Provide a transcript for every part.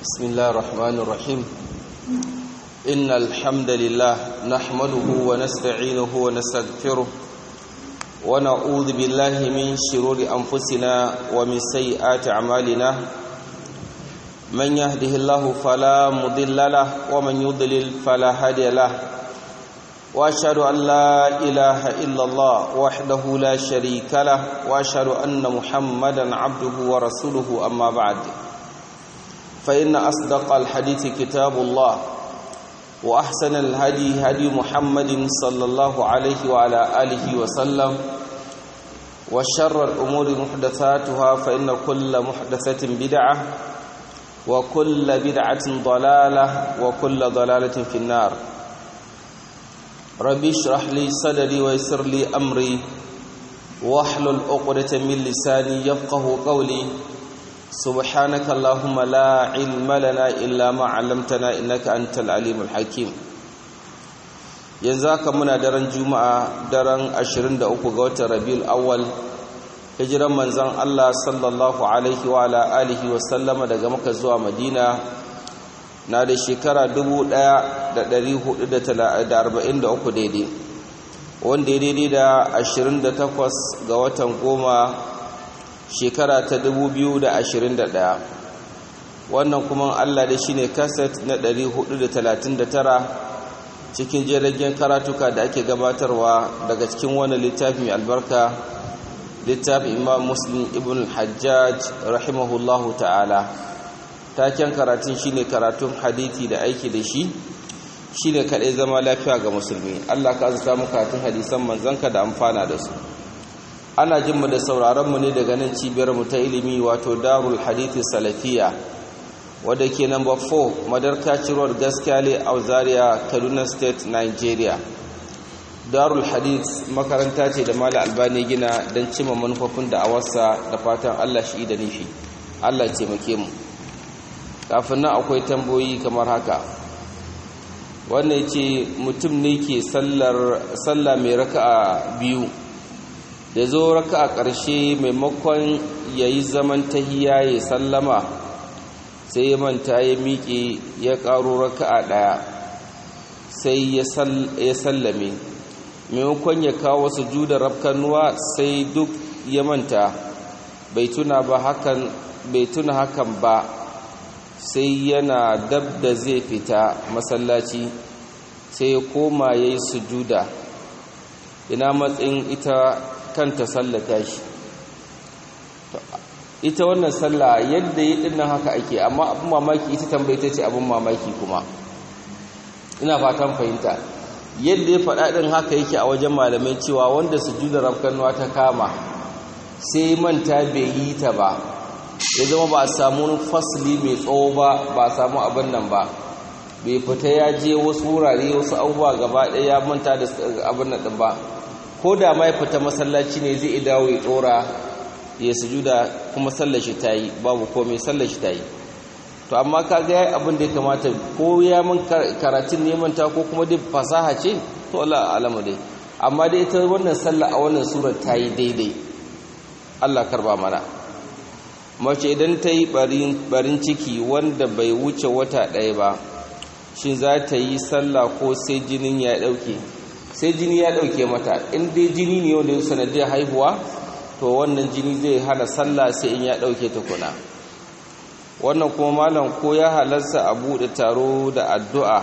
بسم الله الرحمن الرحيم إن الحمد لله نحمده ونستعينه ونستغفره ونعوذ بالله من شرور أنفسنا ومن سيئات أعمالنا من يهده الله فلا مضل له ومن يضلل فلا هادي له واشهد ان لا اله الا الله وحده لا شريك له واشهد ان محمدا عبده ورسوله اما بعد فان اصدق الحديث كتاب الله واحسن الهدي هدي محمد صلى الله عليه وعلى اله وسلم وشر الامور محدثاتها فان كل محدثه بدعه وكل بدعه ضلاله وكل ضلاله في النار ربي اشرح لي صدري ويسر لي امري واحلل عقدة من لساني يفقه قولي سبحانك اللهم لا علم لنا الا ما علمتنا انك انت العليم الحكيم yanzu haka muna daren juma'a daren 23 ga watan rabiul awwal hijiran manzon Allah sallallahu alaihi wa ala alihi wa sallama daga Makka zuwa Madina na da shekara 1443 daidai wanda ya daidai da 28 ga watan goma shekara ta 2021 wannan kuma allah da shi ne kaset na 439 cikin jiragen karatuka da ake gabatarwa daga cikin wani littafi mai albarka littafin imam muslim ibn hajjaj rahimahullahu ta'ala taken karatun shine karatun hadithi da aiki da shi shine kadai zama lafiya ga musulmi Allah ka azurta mu karatun hadisan manzanka da amfana da su ana jin mu da sauraron mu ne daga nan cibiyar mu ta ilimi wato Darul Hadithi Salafiya wadda ke number 4 Madarka Road Gaskale Auzaria Kaduna State Nigeria Darul Hadith makaranta ce da Malam Albani gina don cimma manufofin da awarsa da fatan Allah shi da nufi Allah ce muke mu kafin nan akwai tamboyi kamar haka wannan ce mutum ne ke sallah mai raka'a biyu da zo raka'a ƙarshe maimakon ya yi zaman tahiya ya sallama sai ya manta ya miƙe ya ƙaro raka'a ɗaya sai ya sallame maimakon ya kawo su juda rafkanuwa sai duk ya manta bai tuna hakan ba sai yana dab da zai fita masallaci sai ya koma ya yi sujuda ina matsayin ita kanta sallata shi ita wannan sallah yadda yi dinnan haka ake amma abin mamaki ita tambayta ce abin mamaki kuma ina fatan fahimta yadda ya faɗa ɗin haka yake a wajen malamai cewa wanda sujuda rafkanuwa ta kama sai manta bai yi ta ba ya zama ba a samu fasili mai tsawo ba ba a samu abin nan ba bai fita ya je wasu wurare wasu abubuwa gaba ɗaya ya manta da abin nan ɗin ba ko da ma ya fita masallaci ne zai dawo ya ɗora ya sujuda kuma sallashi ta yi babu komai sallashi ta yi to amma ka ga yayi abin da ya kamata ko ya min karatun neman ta ko kuma dai fasaha ce to Allah alamu dai amma dai ita wannan sallah a wannan surar ta yi daidai Allah karba mana mace idan ta yi barin ciki wanda bai wuce wata ɗaya ba shi za ta yi sallah ko sai jinin ya ɗauke sai jini ya ɗauke mata in dai jini ne wanda ya sanadiyar haihuwa to wannan jini zai hana sallah sai in ya ɗauke tukuna wannan kuma malam ko ya halarsa a buɗe taro da addu'a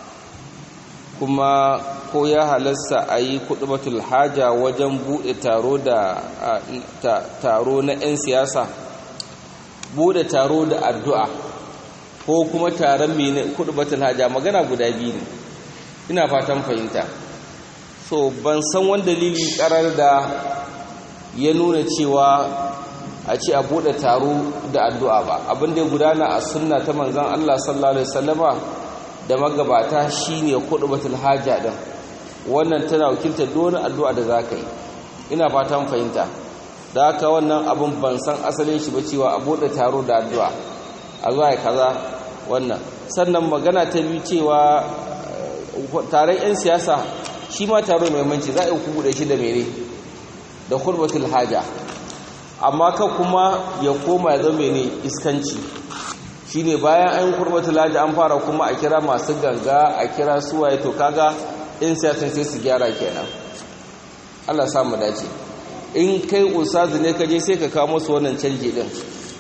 kuma ko ya halarsa a yi kuɗubatul haja wajen buɗe taro da taro na 'yan siyasa bude taro da addu'a ko kuma taron mene kudubatul haja magana guda biyu ne ina fatan fahimta so ban san wani dalili karar da ya nuna cewa a ce a bude taro da addu'a ba abin da ya gudana a sunna ta manzan Allah sallallahu alaihi wasallama da magabata shine kudubatul haja din wannan tana wakiltar dole addu'a da zaka yi ina fatan fahimta da haka wannan abin ban san asalin shi ba cewa a bude taro da addu'a a zuwa kaza wannan sannan magana ta biyu cewa taron 'yan siyasa shi ma taro mai manci za a yi buɗe shi da mere da kurbatul haja amma ka kuma ya koma ya zama ne iskanci shine bayan an kurbatul laji an fara kuma a kira masu ganga a kira suwaye to kaga in siyasan sai su gyara kenan Allah samu dace in kai ustazu ne kaje sai ka kawo musu wannan canji din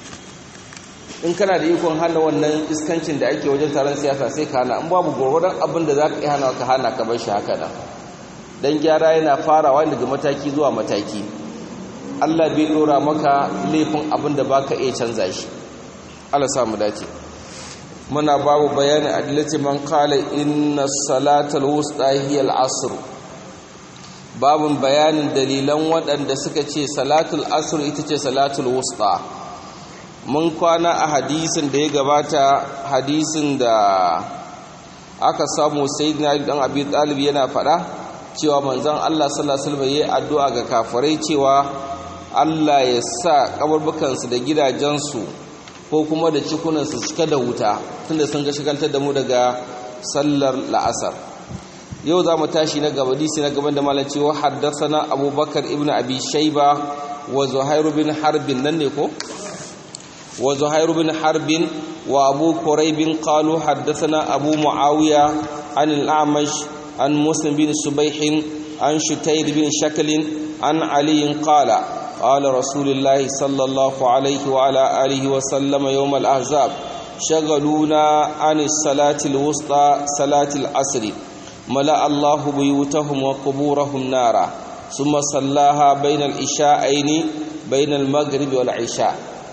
in kana da ikon hana wannan iskancin da ake wajen taron siyasa sai ka hana in babu gwargwadon abin da za ka iya hana ka hana ka bar shi haka nan don gyara yana farawa daga mataki zuwa mataki Allah bai dora maka laifin abin da baka iya canza shi Allah samu dace muna babu bayani adalci man qala inna salatal wusta hiya al-asr babun bayanin dalilan waɗanda suka ce salatul asr ita ce salatul wusta mun kwana a hadisin da ya gabata hadisin da aka samu sayyidina dan abi talib yana faɗa cewa manzon Allah sallallahu alaihi wasallam yayi addu'a ga kafirai cewa Allah ya sa kaburbukansu da gidajensu ko kuma da cikunansu cika da wuta tunda sun ga shigaltar da mu daga sallar la'asar yau za mu tashi na gaba disi na gaban da malam cewa haddathana abubakar ibn abi shayba wa zuhair bin harbin nan ne ko wa zuhair bin harbin wa abu quraib qalu haddathana abu muawiya an al-a'mash an muslim bin subayh an shutayr bin shakl an ali qala قال رسول الله صلى الله عليه وعلى آله وسلم يوم الأحزاب شغلونا عن الصلاة الوسطى صلاة العصر ملأ الله بيوتهم وقبورهم نارا ثم صلاها بين العشاءين بين المغرب والعشاء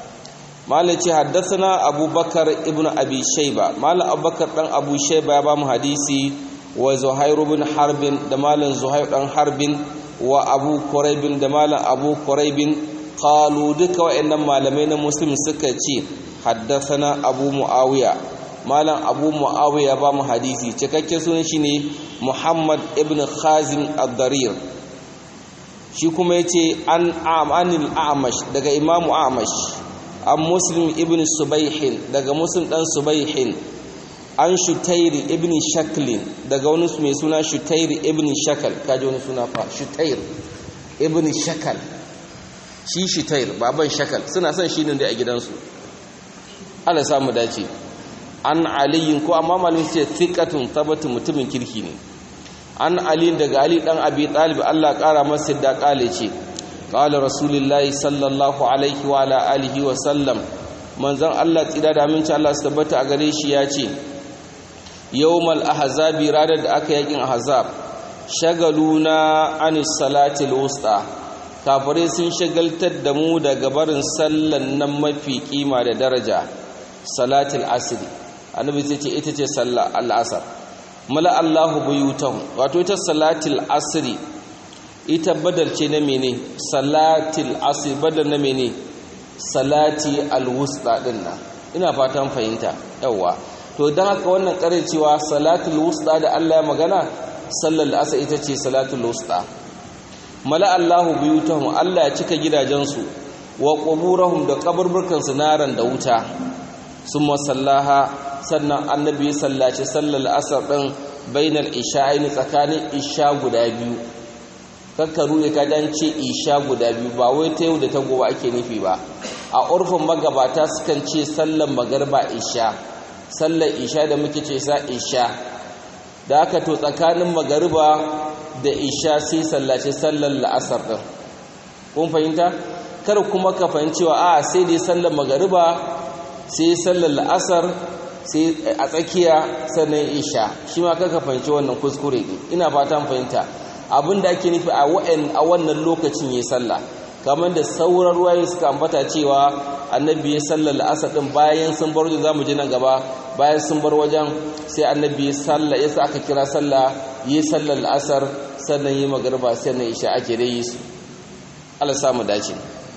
مالك حدثنا أبو بكر ابن أبي شيبة مال أبو بكر بن أبو شيبة يبام حديثي وزهير بن حرب دمال زهير بن حرب wa abu kuraibin da malam abu kuraibin qalu duka wayannan malamai na muslim suka ce haddathana abu muawiya malam abu muawiya ba mu hadisi cikakken sunan shi ne muhammad ibn khazim ad-darir shi kuma yace an amanil a'mash daga imamu a'mash an muslim ibn subayhin daga muslim dan subayhin an shutairi ibn shaklin daga wani mai suna shutairi ibn shakal kaji wani suna fa shutair ibn shakal shi shutair baban shakal suna son shi ne a gidansu ala samu dace an aliyin ko amma malin ce thiqatun tabatu mutumin kirki ne an ali daga ali dan abi talib Allah kara masa da kale ce qala rasulullahi sallallahu alaihi wa ala alihi wa sallam manzon Allah tsira da aminci Allah su tabbata a gare shi ya ce yawmal ahzabi ranar da aka yakin ahzab shagaluna anis salatil wusta kafare sun shagaltar da mu daga barin sallan nan mafi kima da daraja salatil asri annabi sai ce ita ce sallar al'asar mala Allahu buyutahum wato ita salatil asri ita badal ce na mene salatil asri badal na mene salati alwusta din nan ina fatan fahimta yawa to don haka wannan karin cewa salatul wusta da Allah ya magana sallar asa ita ce salatul wusta mala Allahu buyutahum Allah ya cika gidajensu wa quburahum da kaburburkan su naran da wuta summa sallaha sannan annabi ya sallaci sallar asar din bainal isha'ain tsakanin isha guda biyu kakkaru ya kadan ce isha guda biyu ba wai ta yau da ta gobe ake nufi ba a urfin magabata sukan ce sallar magarba isha sallar isha da muke ce sa isha da aka to tsakanin magariba da isha sai sallace sallar la'asar ɗin kun fahimta kar kuma ka fahimcewa a sai dai sallar magariba sai sallar la'asar sai a tsakiya sannan isha shi ma kaka fahimci wannan kuskure ina fatan fahimta abin da ake nufi a wannan lokacin ya sallah kamar da sauran ruwaye suka ambata cewa annabi ya sallar la'asar din bayan sun bar wajen zamu je nan gaba bayan sun bar wajen sai annabi ya sallah yasa aka kira sallah yi sallar la'asar sannan yi magriba sannan isha ake da yi su Allah samu dace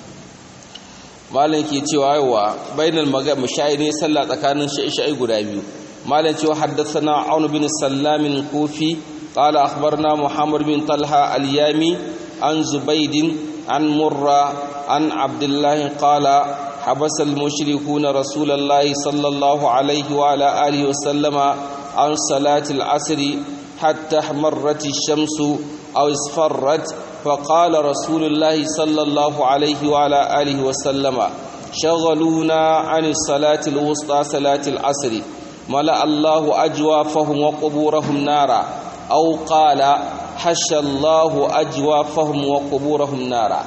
malam ke cewa yawa bainal magab mushairi sallah tsakanin sha'i guda biyu malam cewa haddathana aun bin sallamin kufi قال أخبرنا محمد بن طلحة اليامي عن زبيد عن مرة عن عبد الله قال حبس المشركون رسول الله صلى الله عليه وعلى آله وسلم عن صلاة العصر حتى احمرت الشمس أو اصفرت فقال رسول الله صلى الله عليه وعلى آله وسلم شغلونا عن الصلاة الوسطى صلاة العصر ملأ الله أجوافهم وقبورهم نارا أو قال حش الله أجوافهم وقبورهم نارا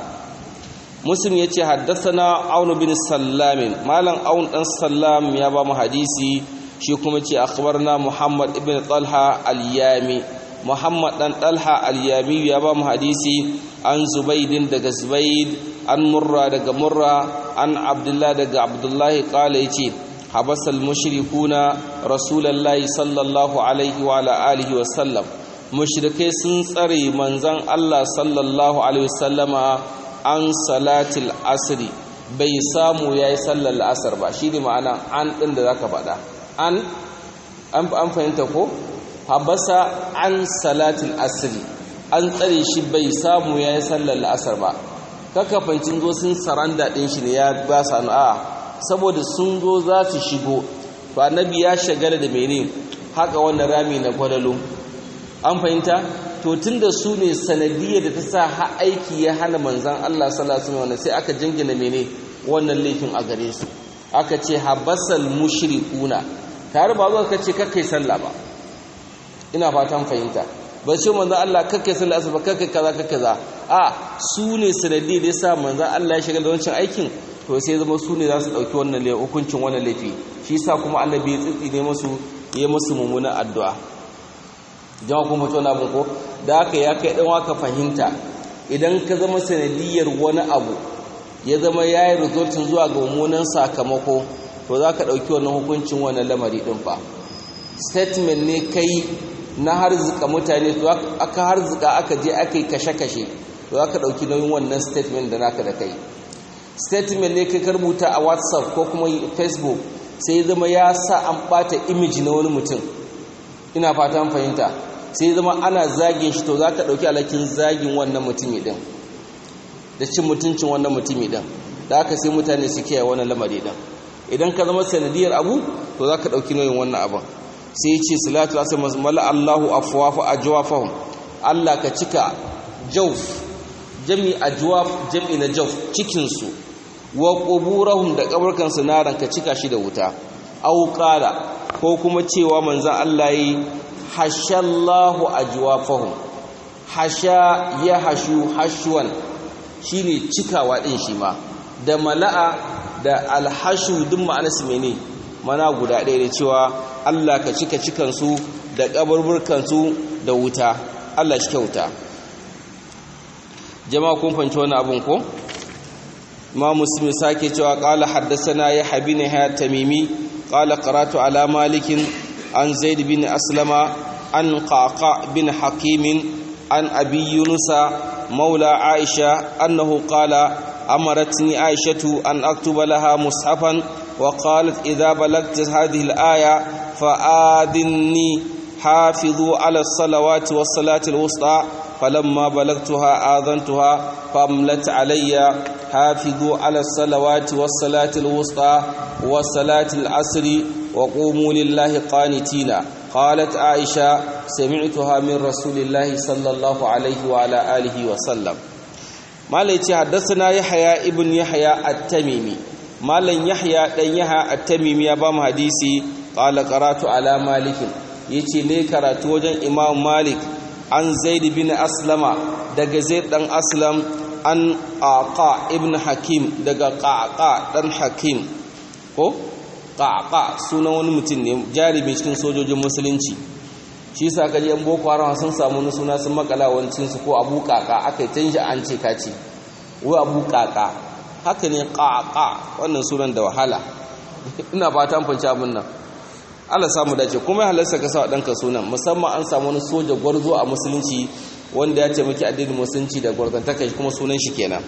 مسلم يتي حدثنا عون بن السلام مالا عون بن السلام يا بام حديثي shi kuma ce akhbarna Muhammad ibn Talha al-Yami Muhammad dan Talha al-Yami ya ba mu hadisi an Zubaydin daga Zubayd an Murra daga Murra an Abdullah daga Abdullah qala yace habasal mushrikuna rasulullahi sallallahu alaihi wa ala alihi wa sallam mushrikai sun tsare manzon Allah sallallahu alaihi wa sallama an salatil asri bai samu yayi sallar asar ba shine ma'ana an din da zaka faɗa an an fahimta ko habasa an salatul asri an tsare shi bai samu yayi sallar la'asar ba kaka fancin zo sun saranda din shi ne ya ba sa a saboda sun zo za su shigo to annabi ya shagala da mene haka wannan rami na gwadalo an fahimta to tunda su ne sanadiyar da ta sa ha aiki ya hana manzon Allah sallallahu alaihi wasallam sai aka jingina mene wannan laifin a gare su aka ce habasal mushrikuna tare ba zuwa kace kakkai sallah ba ina fatan fahimta ba ce manzon Allah kakkai sallah asuba kakkai kaza kakkai kaza a su ne sanadi da yasa manzon Allah ya shiga da wancan aikin to sai zama su ne za su dauki wannan laifi hukuncin wannan laifi shi yasa kuma annabi ya tsitsi ne musu ya musu mummunan addu'a jama'a kuma to na ko da haka ya kai dan waka fahimta idan ka zama sanadiyar wani abu ya zama yayi resultin zuwa ga mummunan sakamako to za ka ɗauki wannan hukuncin wannan lamari ɗin fa statement ne kai na harzika mutane to aka harzika aka je aka yi kashe-kashe to za ka ɗauki nauyin wannan statement da naka da kai statement ne kai ka rubuta a whatsapp ko kuma facebook sai zama ya sa an ɓata image na wani mutum ina fata an fahimta sai zama ana zagin shi to za ka ɗauki alakin zagin wannan mutumi ɗin da cin mutuncin wannan mutumi ɗin da aka sai mutane su kiyaye wannan lamari ɗin idan ka zama sanadiyar abu to za ka ɗauki nauyin wannan abin sai ce salatu asir mala allahu afuwafa a jawafahun allah ka cika jauf jami a jawaf jami na jauf cikinsu wa ƙuburahun da ƙabarkansu naran ka cika shi da wuta auƙala ko kuma cewa manzan allah yi hashallahu a jawafahun hasha ya hashu hashuwan shi ne cikawa ɗin shi ma da mala'a da alhashu duk ma'anarsu mene mana guda ɗaya da cewa Allah ka cika cikansu da ƙabarburkansu da wuta Allah shi kyauta jama'a kun fanci wani abin ko ma musulmi sake cewa ƙala haddasana ya habi ne ya tamimi ƙala karatu ala malikin an zaid bin aslama an ƙaƙa bin hakimin an abi yunusa maula aisha annahu ƙala أمرتني عائشة أن أكتب لها مصحفا وقالت إذا بلغت هذه الآية فآذني حافظوا على الصلوات والصلاة الوسطى فلما بلغتها آذنتها فأملت علي حافظوا على الصلوات والصلاة الوسطى والصلاة العصر وقوموا لله قانتين قالت عائشة سمعتها من رسول الله صلى الله عليه وعلى آله وسلم malai ce haddasa yahya ibn yahya at-tamimi malan yahya dan yahya at-tamimi ya ba mu hadisi qala qaratu ala malik yace ne karatu wajen imam malik an zaid bin aslama daga zaid dan aslam an aqa ibn hakim daga qaqa dan hakim ko qaqa sunan wani mutum ne jarumi cikin sojojin musulunci shi sa kaji yan boko haram sun samu wani suna sun makala wancin su ko abu kaka aka yi an ce kaci wai abu kaka haka ne kaka wannan sunan da wahala ina fata an fanci abin nan Allah samu dace kuma halarsa ka sa danka sunan musamman an samu wani soja gwarzo a musulunci wanda ya ce miki addinin musulunci da gwarzantaka kuma sunan shi kenan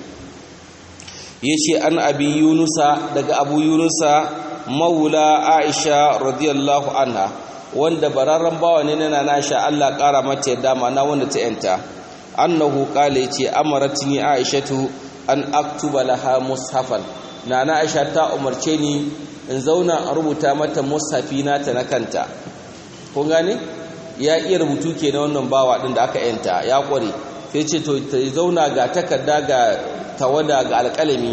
yace an abi yunusa daga abu yunusa maula aisha radiyallahu anha wanda bararren bawa ne na Aisha Allah ƙara mata yadda mana wanda ta yanta annahu qala yace amaratni aishatu an aktuba laha mushafan nana Aisha ta umarce ni in zauna a rubuta mata mushafi nata na kanta kun gane ya iya rubutu ke na wannan bawa din da aka yanta ya kware sai ce to ta zauna ga takarda ga tawada ga alƙalami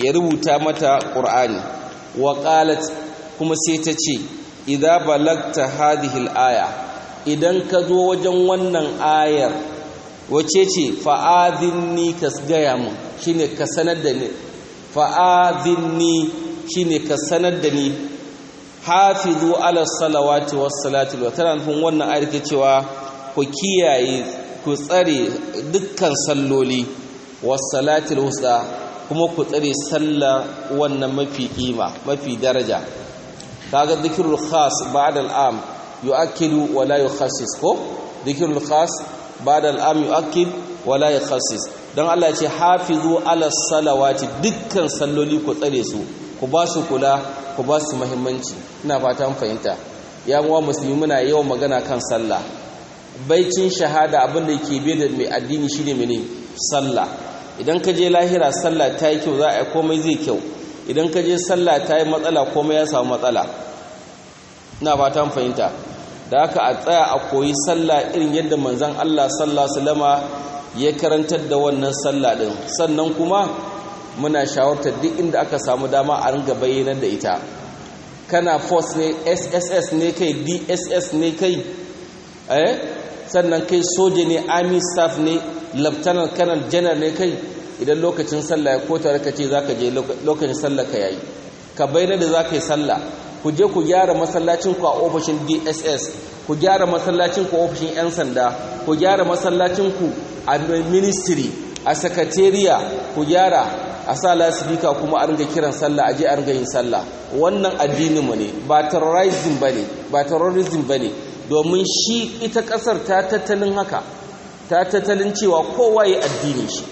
ya rubuta mata qur'ani wa qalat kuma sai ta ce idza balagta hadhihi al-aya idan ka zo wajen wannan ayar wace ce fa'adhinni ka gaya mun shine ka sanar da ni fa'adhinni shine ka sanar da ni hafizu ala salawati was salati wa tana nufin wannan ayar ke cewa ku kiyaye ku tsare dukkan salloli was salati wusta kuma ku tsare sallah wannan mafi kima mafi daraja kaga dhikrul khas ba'da al'am yu'akkidu wa la yukhassis ko dhikrul khas ba'da al'am yu'akkid wa la yukhassis dan Allah ya ce hafizu ala salawati dukkan salloli ku tsare su ku ba su kula ku ba su muhimmanci ina fata mun fahimta ya muwa musulmi muna yawan magana kan sallah baicin shahada abin da yake bai da mai addini shine mene sallah idan ka je lahira sallah ta yi kyau za a yi komai zai kyau idan ka je sallah ta yi matsala komai ya samu matsala ina fata mun fahimta da haka a tsaya a koyi sallah irin yadda manzon Allah sallallahu alaihi wasallama ya karantar da wannan sallah din sannan kuma muna shawartar duk inda aka samu dama a ringa bayyanar da ita kana force ne sss ne kai dss ne kai eh sannan kai soja ne army staff ne lieutenant colonel general ne kai idan lokacin sallah ya kota ka ce zaka je lokacin sallah ka yayi ka bayyana da zaka yi sallah ku je ku gyara masallacin ku a ofishin dss ku gyara masallacin ku a ofishin yan sanda ku gyara masallacin ku a ministry a sakatariya ku gyara a sa lasifika kuma a ringa kiran sallah a je a ringa yin sallah wannan addininmu ne ba terrorism ba ne ba terrorism ba ne domin shi ita ƙasar ta tattalin haka ta tattalin cewa kowa ya addinin shi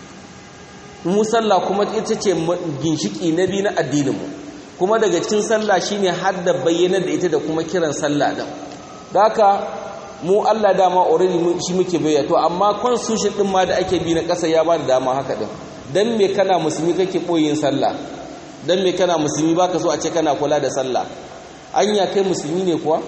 mu sallah kuma ita ce ginshiki na biyu na addininmu kuma daga cikin sallah shine har da bayyana da ita da kuma kiran sallah din haka mu Allah dama already shi muke bayyana to amma constitution din ma da ake bi na ƙasa ya ba da dama haka din dan me kana musulmi kake boyin sallah dan me kana musulmi baka so a ce kana kula da sallah anya kai musulmi ne kuwa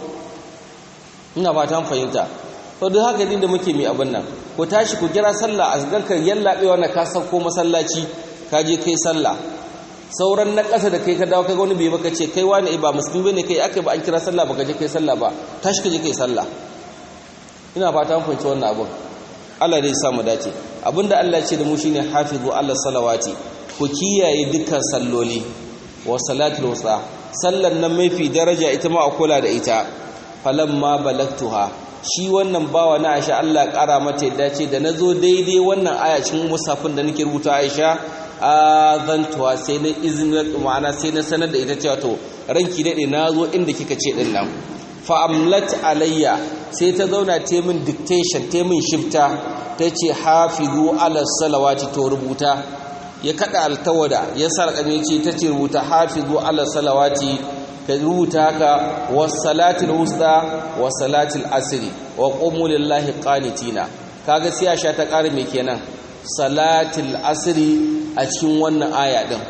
ina fatan fahimta to duk haka din da muke mi abin nan ku tashi ku kira sallah a ganka yallabewa na ka sauko masallaci ka je kai sallah sauran na ƙasa da kai ka dawo kaga wani bai baka ce kai wani ba musulmi bane kai aka ba an kira sallah baka je kai sallah ba tashi ka je kai sallah ina fatan fahimci wannan abin Allah dai samu dace abinda Allah ce da mu shine hafizu Allah salawati ku kiyaye dukkan salloli wa salatul wusta sallan nan mafi daraja ita ma a kula da ita falamma balagtuha shi wannan bawa na Aisha Allah kara mata yadda ce da nazo daidai wannan aya cikin musafin da nake rubuta Aisha azantuwa sai na izinin ma'ana sai na sanar da ita cewa to ranki dade nazo inda kika ce din nan fa amlat alayya sai ta zauna ta min dictation ta min shifta ta ce hafizu ala salawati to rubuta ya kada altawada ya sarƙame ce ta ce rubuta hafizu ala salawati ka rubuta haka was salatil wusta was salatil asri wa qumu lillahi qanitina kaga sai sha ta ƙara me kenan salatil asri a cikin wannan aya din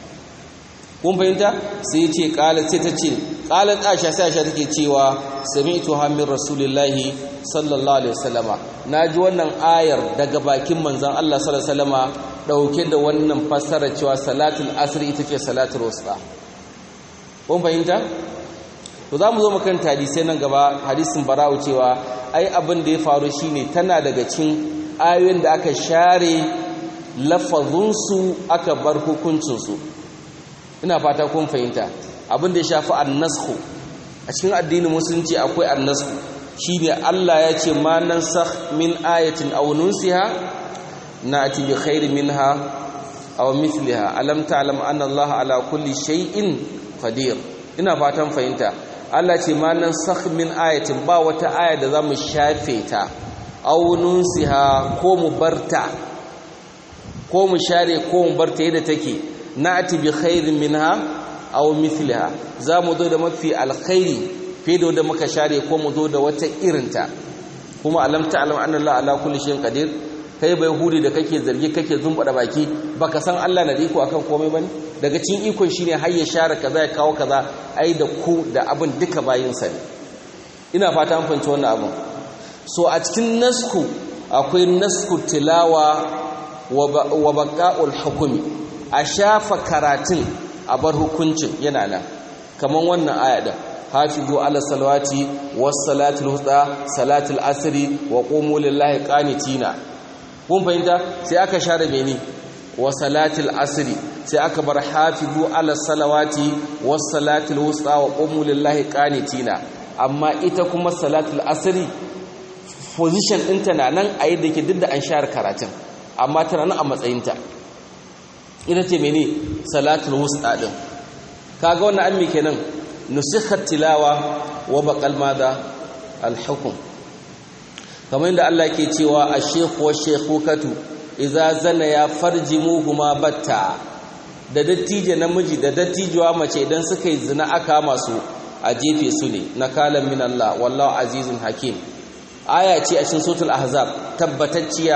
kun fahimta sai ce qalat sai ta ce qalat aisha sai aisha take cewa sami'tu hamir rasulillahi sallallahu alaihi wasallama naji wannan ayar daga bakin manzon Allah sallallahu alaihi wasallama dauke da wannan fassara cewa salatul asr ita ce salatul wusta kun fahimta to zamu zo makan hadisi nan gaba hadisin bara'u cewa ai abin da ya faru shine tana daga cikin ayoyin da aka share lafazunsu aka bar hukuncinsu ina fata kun fahimta abin da ya shafi annasku a cikin addinin musulunci akwai annasku shine Allah ya ce ma nansakh min ayatin aw nunsiha na'ti bi khairin minha aw mithliha alam ta'lam anna Allah ala kulli shay'in qadir ina fatan fahimta Allah ce ma nansakh min ayatin ba wata aya da zamu shafe ta aw nunsiha ko mu barta ko mu share ko mu barta yadda take na'ti bi khairin minha aw mithliha za mu zo da mafi alkhairi fiye da wanda muka share ko mu zo da wata irinta kuma alam ta'lam anna Allah ala kulli shay'in qadir kai bai hudi da kake zargi kake zumbada baki baka san Allah na da iko akan komai bane daga cikin ikon shine har ya share kaza ya kawo kaza ai da ku da abin duka bayin sa ne ina fata an fahimci wannan abin so a cikin nasku akwai nasku tilawa wa baqa'ul hukmi a shafa karatun a bar hukuncin yana nan kaman wannan aya din hafizu ala salawati was salatul wusta salatul asri wa qumu lillahi qanitina kun fahimta sai aka share meni wa salatul asri sai aka bar hafizu ala salawati was salatul wusta wa qumu lillahi qanitina amma ita kuma salatul asri position ɗinta na nan a yadda ke duk da an share karatun amma tana nan a matsayinta ita ce mene salatul wusta din kaga wannan an me kenan nusikhat tilawa wa baqal mada al hukm kamar yadda Allah ke cewa ash-shaykh wa shaykhukatu idza zana ya farjimuhuma batta da dattijo namiji da dattijuwa mace idan suka yi zina aka masu a jefe su ne nakalan min Allah wallahu azizun hakim aya ce a cikin suratul ahzab tabbatacciya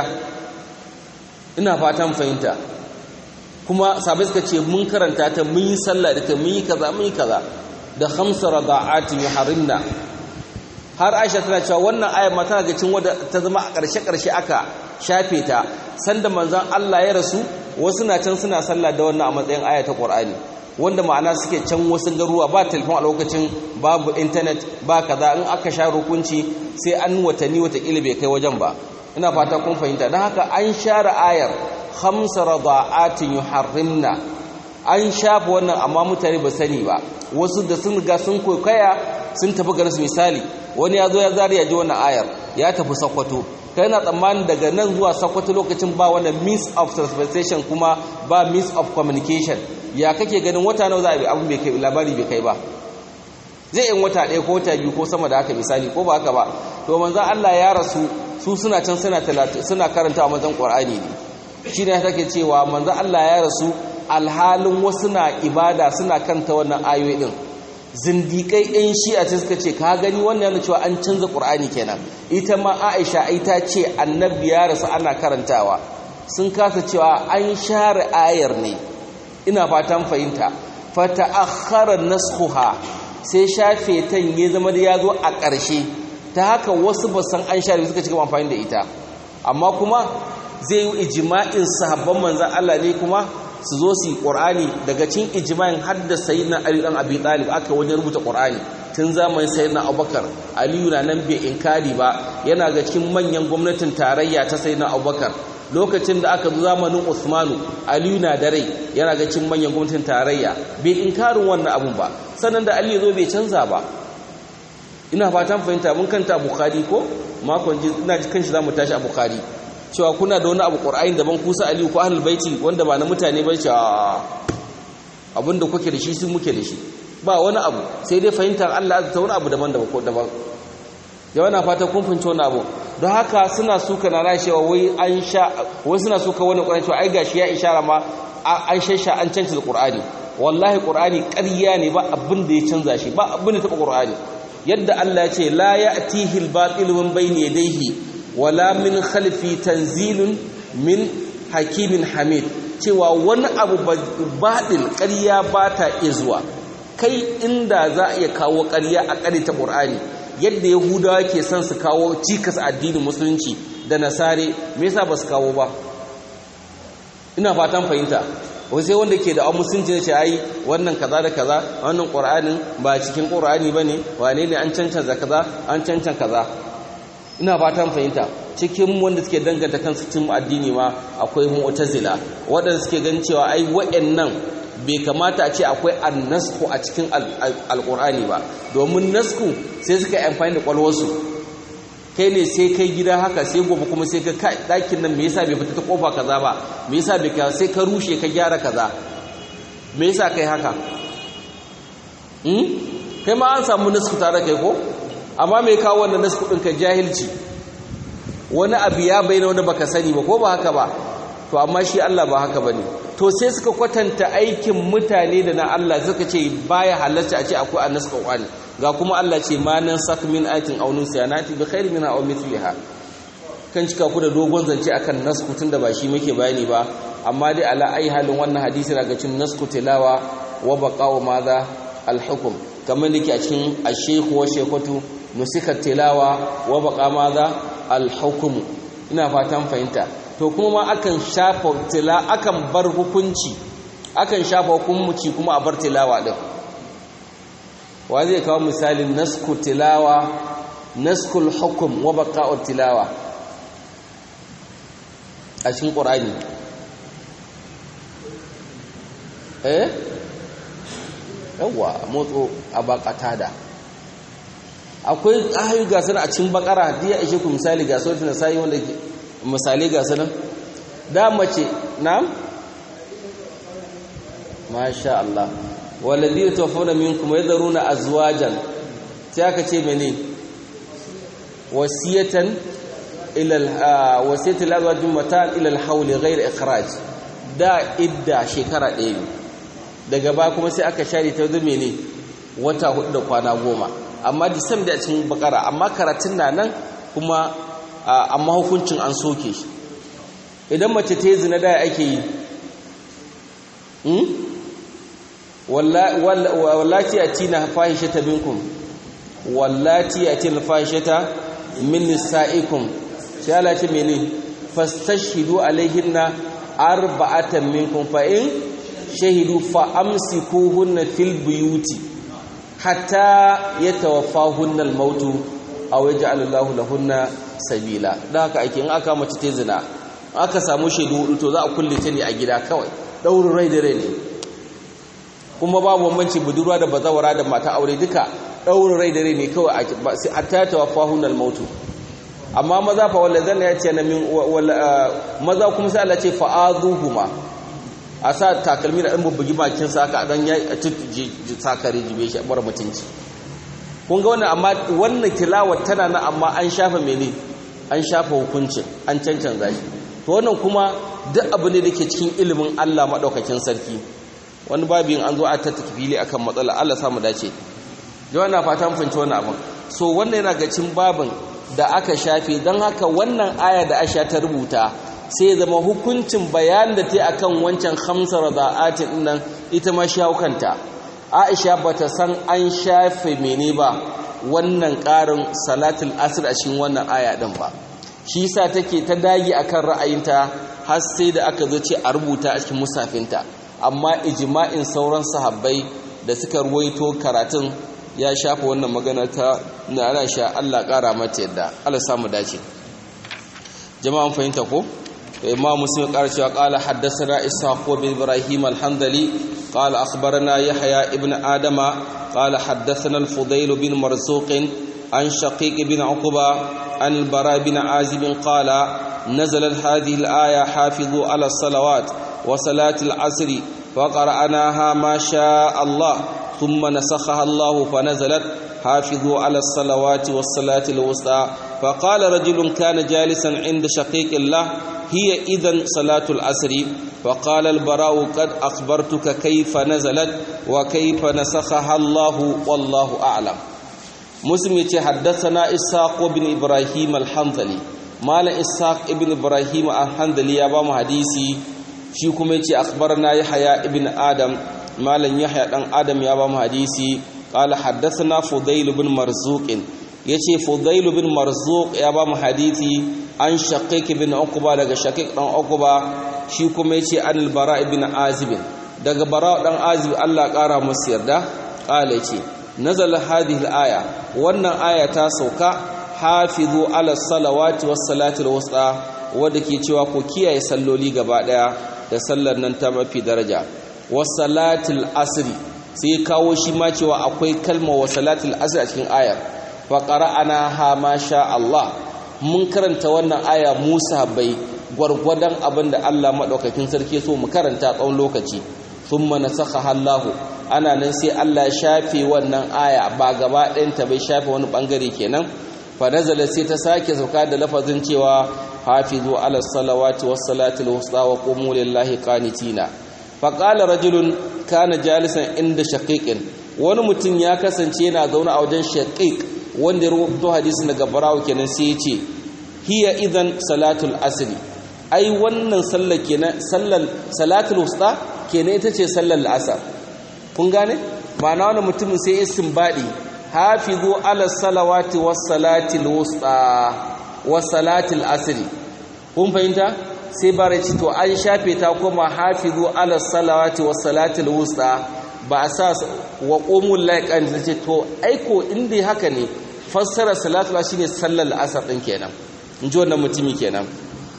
ina fatan fahimta kuma sabai suka ce mun karanta ta mun yi sallah da ta mun yi kaza mun yi kaza da khamsa rada'atin yuharrimna har Aisha tana cewa wannan ayar ma tana ga cin wadda ta zama a ƙarshe ƙarshe aka shafe ta sanda manzon Allah ya rasu wasu na can suna sallah da wannan a matsayin aya ta Qur'ani wanda ma'ana suke can wasu garuwa ba telefon a lokacin babu internet ba kaza in aka sha rukunci sai an watanni watakila bai kai wajen ba ina fata kun fahimta don haka an share ayar khamsa rada'atin yuharrimna an shafa wannan amma mutane ba sani ba wasu da sun ga sun koyaya sun tafi garin su misali wani ya zo ya zari ya ji wannan ayar ya tafi sakwato kai na tsammanin daga nan zuwa sakwato lokacin ba wannan means of transportation kuma ba means of communication ya kake ganin wata nawa za a bi abin bai kai labari bai kai ba zai yin wata ɗaya ko wata biyu ko sama da haka misali ko ba haka ba to manzon Allah ya rasu su suna can suna suna karanta a manzon Qur'ani ne shi ne take cewa manzon Allah ya rasu alhalin wasu na ibada suna kanta wannan ayoyi din zindikai ɗin shi a ce suka ce ka gani wannan yana cewa an canza ƙur'ani kenan ita ma aisha ai ta ce annabi ya rasu ana karantawa sun kasa cewa an share ayar ne ina fatan fahimta fata akhara naskhuha sai shafe tan ya zama da ya zo a ƙarshe ta haka wasu ba san an share suka cika amfani da ita amma kuma zai yi ijma'in sahabban manzon Allah ne kuma su zo su yi ƙorani daga cin ijima'in haddasa yi na ali ɗan abi ɗalib aka wajen rubuta ƙorani tun zamanin sayi na abubakar aliyu na nan bai inkari ba yana ga cikin manyan gwamnatin tarayya ta sayi na abubakar lokacin da aka zo zamanin usmanu aliyu na da rai yana ga cikin manyan gwamnatin tarayya bai inkarin wannan abun ba sannan da aliyu zo bai canza ba ina fatan fahimta mun kanta bukhari ko makon ji ina kan shi za mu tashi a bukhari cewa kuna da wani abu ƙur'ayin daban kusa aliyu ko ahlul baiti wanda ba na mutane ba ce abinda kuke da shi sun muke da shi ba wani abu sai dai fahimtar Allah ta wani abu daban daban ko daban yawa na fata kun fahimci wani abu don haka suna suka na rashewa wai an sha wai suna suka wani ƙur'ani cewa ai gashi ya ishara ma an shasha an canza ƙur'ani wallahi ƙur'ani ƙarya ne ba abin da ya canza shi ba abin da taɓa ƙur'ani yadda Allah ya ce la ya'tihi al-batil min bayni yadayhi wala min khalfi tanzilun min hakimin hamid cewa wani abu baɗil ƙarya ba ta izuwa kai inda za a iya kawo ƙarya a ƙari ta ƙur'ani yadda yahudawa ke son su kawo cikas addinin musulunci da nasare me yasa ba su kawo ba ina fatan fahimta wai sai wanda ke da an musulunci ne ce ai wannan kaza da kaza wannan ƙur'anin ba cikin ƙur'ani ba ne wane ne an cancanza kaza an cancan kaza ina fatan fahimta cikin wanda suke danganta kansu cikin addini ma akwai mu'tazila waɗanda suke gan cewa ai waɗannan bai kamata a ce akwai annasku a cikin alƙur'ani ba domin nasku sai suka yi amfani da ƙwalwarsu kai ne sai kai gida haka sai gobe kuma sai ka kai ɗakin nan me yasa bai fita ta ƙofa kaza ba me yasa bai ka sai ka rushe ka gyara kaza me yasa kai haka kai ma an samu nasku tare kai ko amma mai kawo wannan nasu kudin ka jahilci wani abu ya bayyana wani baka sani ba ko ba haka ba to amma shi Allah ba haka bane to sai suka kwatanta aikin mutane da na Allah suka ce baya halarta a ce akwai annas qawani ga kuma Allah ce ma nan sak min ayatin aw nusyanati bi khairi minha aw mithliha kan cika ku da dogon zance akan nasku tunda ba shi muke bayani ba amma dai ala ai halin wannan hadisi daga cikin nasku tilawa wa baqa'u madha al-hukm kamar da ke a cikin ashekhu wa shekwatu nusikar tilawa wa baka maza alhukumu ina fatan fahimta to kuma ma akan shafa tila akan bar hukunci akan shafa hukunci kuma a bar tilawa din wa zai kawo misalin nasku tilawa naskul hukum wa baqa'ut tilawa a cikin qur'ani eh yawa motso a bakata da akwai ahayu ga sana a cikin bakara da ya ishe ku misali ga sautin sai wanda misali ga sana da mace na masha Allah waladhi tawaffawna minkum yadharuna azwajan sai aka ce mene wasiyatan ila wasiyatan azwajin mata ila al-hawl ghayr ikhraj da idda shekara ɗaya daga ba kuma sai aka share ta zo mene wata hudu da kwana goma amma disam da cikin bakara amma karatun na nan kuma amma hukuncin an soke shi idan mace ta yi zina da ake yi wallati a tina fahishata minkum wallati a tina fahishata min nisa'ikum sai Allah ce mene fastashhidu alaihinna arba'atan minkum fa in shahidu fa amsikuhunna fil buyuti hatta yatawaffahunna al-maut aw yaj'al Allahu lahunna sabila dan haka ake in aka mace ta zina aka samu shaidu hudu to za a kulle ta ne a gida kawai daurin rai da rai ne kuma babu bambanci budurwa da bazawara da mata aure duka daurin rai da rai ne kawai hatta yatawaffahunna al-maut amma maza fa wallazan ya ce na min maza kuma sai Allah ce fa'azuhuma a sa takalmi da ɗan bubbugi bakin sa aka dan ya sakare jibe shi bar mutunci kun ga wannan amma wannan tilawar tana na amma an shafa mene an shafa hukuncin an cancanza shi to wannan kuma duk abu ne da ke cikin ilimin Allah madaukakin sarki wani babin an zo a tattaki fili akan matsala Allah samu dace jawa na fata mun fahimci wannan abin so wannan yana ga cin babin da aka shafe don haka wannan aya da Aisha ta rubuta sai zama hukuncin bayan da ta akan wancan hamsar rada'atin nan ita ma shaukanta Aisha bata san an shafe mene ba wannan ƙarin salatul asr a cikin wannan aya din ba shi yasa take ta dage akan ra'ayinta har sai da aka zo ce a rubuta a cikin musafinta amma ijma'in sauran sahabbai da suka ruwaito karatun ya shafa wannan magana ta na ana sha Allah ƙara mata yadda Allah samu dace jama'an fahimta ko imam muslim ƙara cewa qala haddathana ishaq bin ibrahim al-handali qala akhbarana yahya ibn adama qala haddathana al-fudayl bin marzuq an shaqiq bin uqba an al-bara bin azib qala نزلت هذه الآية حافظوا على الصلوات وصلاة العصر فقرأناها ما شاء الله ثم نسخها الله فنزلت حافظوا على الصلوات والصلاة الوسطى فقال رجل كان جالسا عند شقيق الله هي إذن صلاة العصر فقال البراء قد أخبرتك كيف نزلت وكيف نسخها الله والله أعلم مسلم حدثنا إساق بن إبراهيم الحنظلي مال إساق بن إبراهيم الحنظلي يا بام حديثي shi kuma yace akhbarna yahya ibn adam malam yahya dan adam ya ba mu hadisi qala haddathana fudail ibn marzuq yace fudail ibn marzuq ya ba mu hadisi an shaqiq ibn uqba daga shaqiq dan uqba shi kuma yace an al-bara ibn azib daga bara dan azib Allah kara musu yarda qala yace nazal hadhihi al-aya wannan aya ta sauka hafizu ala salawati was salati al-wusta wanda ke cewa ko kiyaye salloli gaba daya da sallar nan ta mafi daraja wasalatul asri sai kawo shi ma cewa akwai kalma wasalatul asri a cikin ayar fa qara'ana ha ma sha Allah mun karanta wannan aya Musa bai gwargwadon abin da Allah madaukakin sarki so mu karanta tsawon lokaci thumma nasakha Allah ana nan sai Allah ya shafe wannan aya ba gaba ɗayan ta bai shafe wani bangare kenan fa nazala sai ta sake sauka da lafazin cewa hafizu ala salawati was salati al wusta wa qumu lillahi qanitina fa qala rajulun kana jalisan inda shaqiqin wani mutum ya kasance yana zaune a wajen shaqiq wanda ya rubuto hadisi daga barawo kenan sai ya ce hiya idan salatul asri ai wannan sallar kenan sallar salatul wusta kenan ita ce sallar asar kun gane ma'ana wannan mutumin sai istinbadi hafizu ala salawati was salati wusta was salati asri kun fahimta sai bara ce to an shafe ta kuma hafizu ala salawati was salatil wusta ba a sa wa qumul laiqan ce to aiko inda haka ne fassara salatu shine sallar asar din kenan in ji wannan mutumi kenan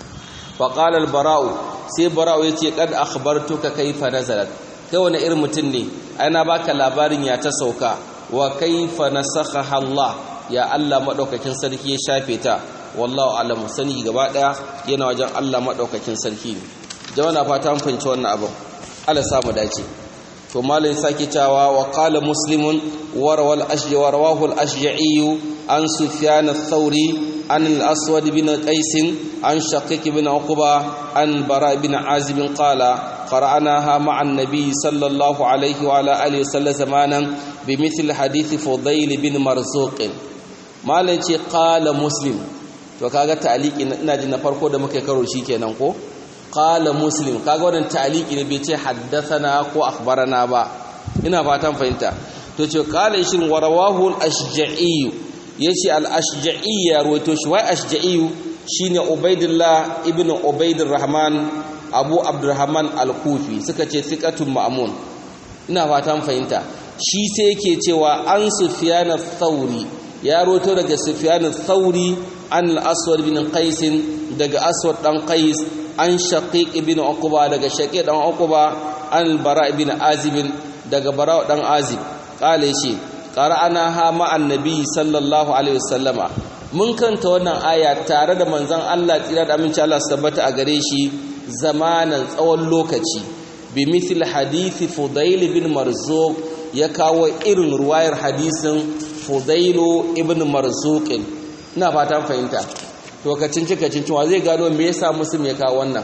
fa qala al bara'u sai bara'u yace kad akhbartuka kayfa nazalat kai wani irin mutum ne ana baka labarin ya ta sauka wa kayfa nasakha Allah ya Allah madaukakin sarki ya shafe ta wallahu alam sani gaba daya yana wajen Allah madaukakin sarki ne jama'a na fata mun fahimci wannan abin Allah samu dace to malai sake cewa wa qala muslimun warawal ashji warawahu al-ashja'i an sufyan ath-thawri an al-aswad bin qais an shaqiq bin uqba an bara bin azib qala قرأناها مع النبي صلى الله عليه وعلى آله وسلم زمانا بمثل حديث فضيل بن مرزوق ما لنشي قال مسلم to kaga ta'aliki ina jin na farko da muka karo shi kenan ko qala muslim kaga wannan ta'aliki ne bai ce haddathana ko akhbarana ba ina fatan fahimta to ce qala shin warawahu al-ashja'i yace al-ashja'i ya rawaito shi wai ashja'i shine ubaidillah ibnu ubaidir rahman abu abdurrahman al-kufi suka ce thiqatun ma'mun ina fatan fahimta shi sai yake cewa an sufyan ath-thauri ya roto daga sufyan ath-thauri an al-aswad bin qais daga aswad dan qais an shaqiq ibn uqba daga shaqiq dan uqba an al-bara ibn azib daga bara dan azib kale shi qara'ana ha ma annabi sallallahu alaihi wasallama mun kanta wannan aya tare da manzon Allah tsira da aminci Allah su tabbata a gare shi zamanan tsawon lokaci bi mithil hadithi fudail bin marzuq ya kawo irin ruwayar hadisin fudailu ibn marzuq ina fatan fahimta to kacin cikacin cewa zai gano me yasa muslim ya kawo wannan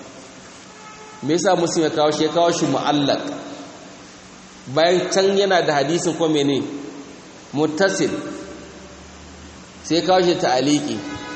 me yasa muslim ya kawo shi ya kawo shi mu'allaq bayan can yana da hadisin ko mene muttasil sai ya kawo shi ta'aliki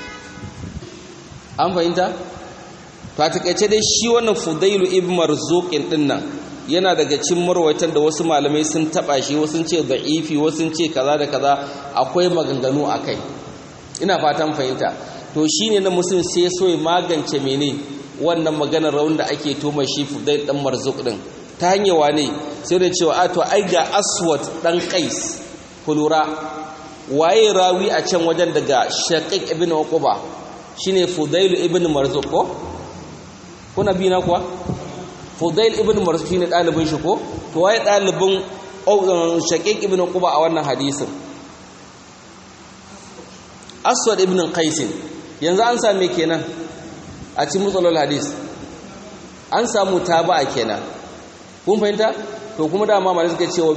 an fahimta ta takaice dai shi wannan fudailu ibn marzuqin dinnan yana daga cikin marwaitan da wasu malamai sun taba shi wasu ce da'ifi wasu ce kaza da kaza akwai maganganu akai ina fatan fahimta to shine na musulun sai ya so ya magance mene wannan maganar raun da ake toma shi fudail dan marzuq din ta hanyar wane sai da cewa a to ai ga aswad dan qais kulura waye rawi a can wajen daga shaqiq ibn uquba shine fudail ibn marzuq ko kuna bi na kuwa fudail ibn marzuq shine dalibin shi ko to waye dalibin shaqiq ibn uquba a wannan hadisin aswad ibn qais yanzu an same kenan a cikin mutsalol hadis an samu taba'a kenan kun fahimta to kuma dama malai suka ce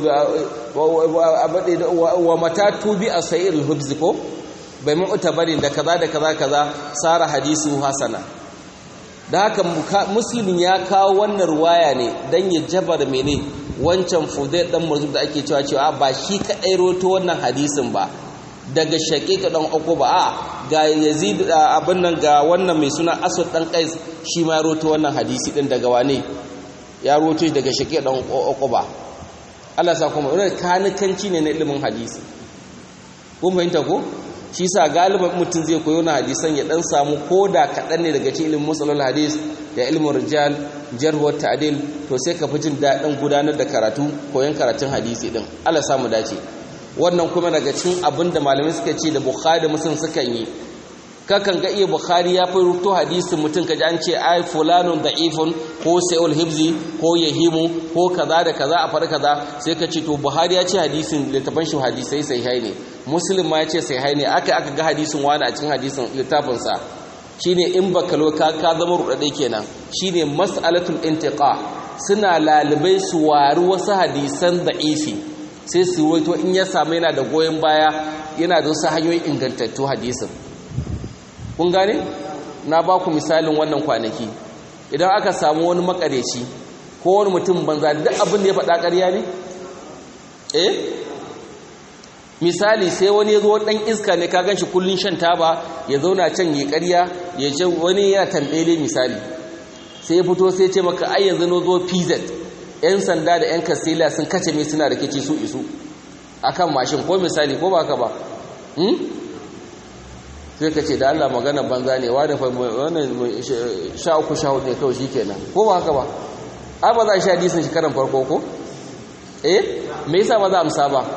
wa mata tubi a sa'ir al-hubz ko bai mu'ta bari da kaza da kaza kaza sara hadisu hasana da haka muslimin ya kawo wannan ruwaya ne dan ya jabar mene wancan fudai dan murzub da ake cewa cewa ba shi kadai roto wannan hadisin ba daga shaqiqa dan ba a ga yazid abin nan ga wannan mai suna asad dan qais shi ma roto wannan hadisi din daga wane ya roto shi daga shaqiqa dan ba Allah sa kuma wannan kanikanci ne na ilimin hadisi kun fahimta ko shi sa galiban mutum zai koyo na hadisan ya dan samu koda kaɗan ne daga cikin ilimin musalul hadis da ilimin rijal jarhuwar ta'dil to sai ka fi jin daɗin gudanar da karatu koyon karatun hadisi din Allah samu dace wannan kuma daga cikin abin da malamai suka ce da bukhari da muslim sukan yi kakan ga iya bukhari ya fi rubuto hadisin mutum kaji an ce ai fulanun da'ifun ko sa'ul hibzi ko yahimu ko kaza da kaza a far kaza sai ka ce to buhari ya ce hadisin littafin shi hadisai sahihai ne muslim ma ya ce sahihai ne aka aka ga hadisin wani a cikin hadisin littafin sa shine in baka lo ka ka zama rudade kenan shine mas'alatul intiqa suna lalibai su wari wasu hadisan da'ifi sai su ruwaito in ya samu yana da goyon baya yana da wasu hanyoyin ingantattu hadisin kun gane na ba ku misalin wannan kwanaki idan aka samu wani makareci ko wani mutum banza duk abin da ya faɗa ƙarya ne eh misali sai wani ya zo ɗan iska ne ka ganshi kullun shan taba ya zauna can ya ƙarya ya ce wani yana tambele misali sai ya fito sai ce maka ai yanzu no zo pz yan sanda da yan kastila sun kace mai suna rikici su isu akan mashin ko misali ko ba ka ba sai ka ce da Allah magana banza ne wani wannan sha uku sha hudu ne kawai shi kenan ko ba haka ba ai ba za a sha hadisin shi karan farko ko eh me yasa ba za a amsa ba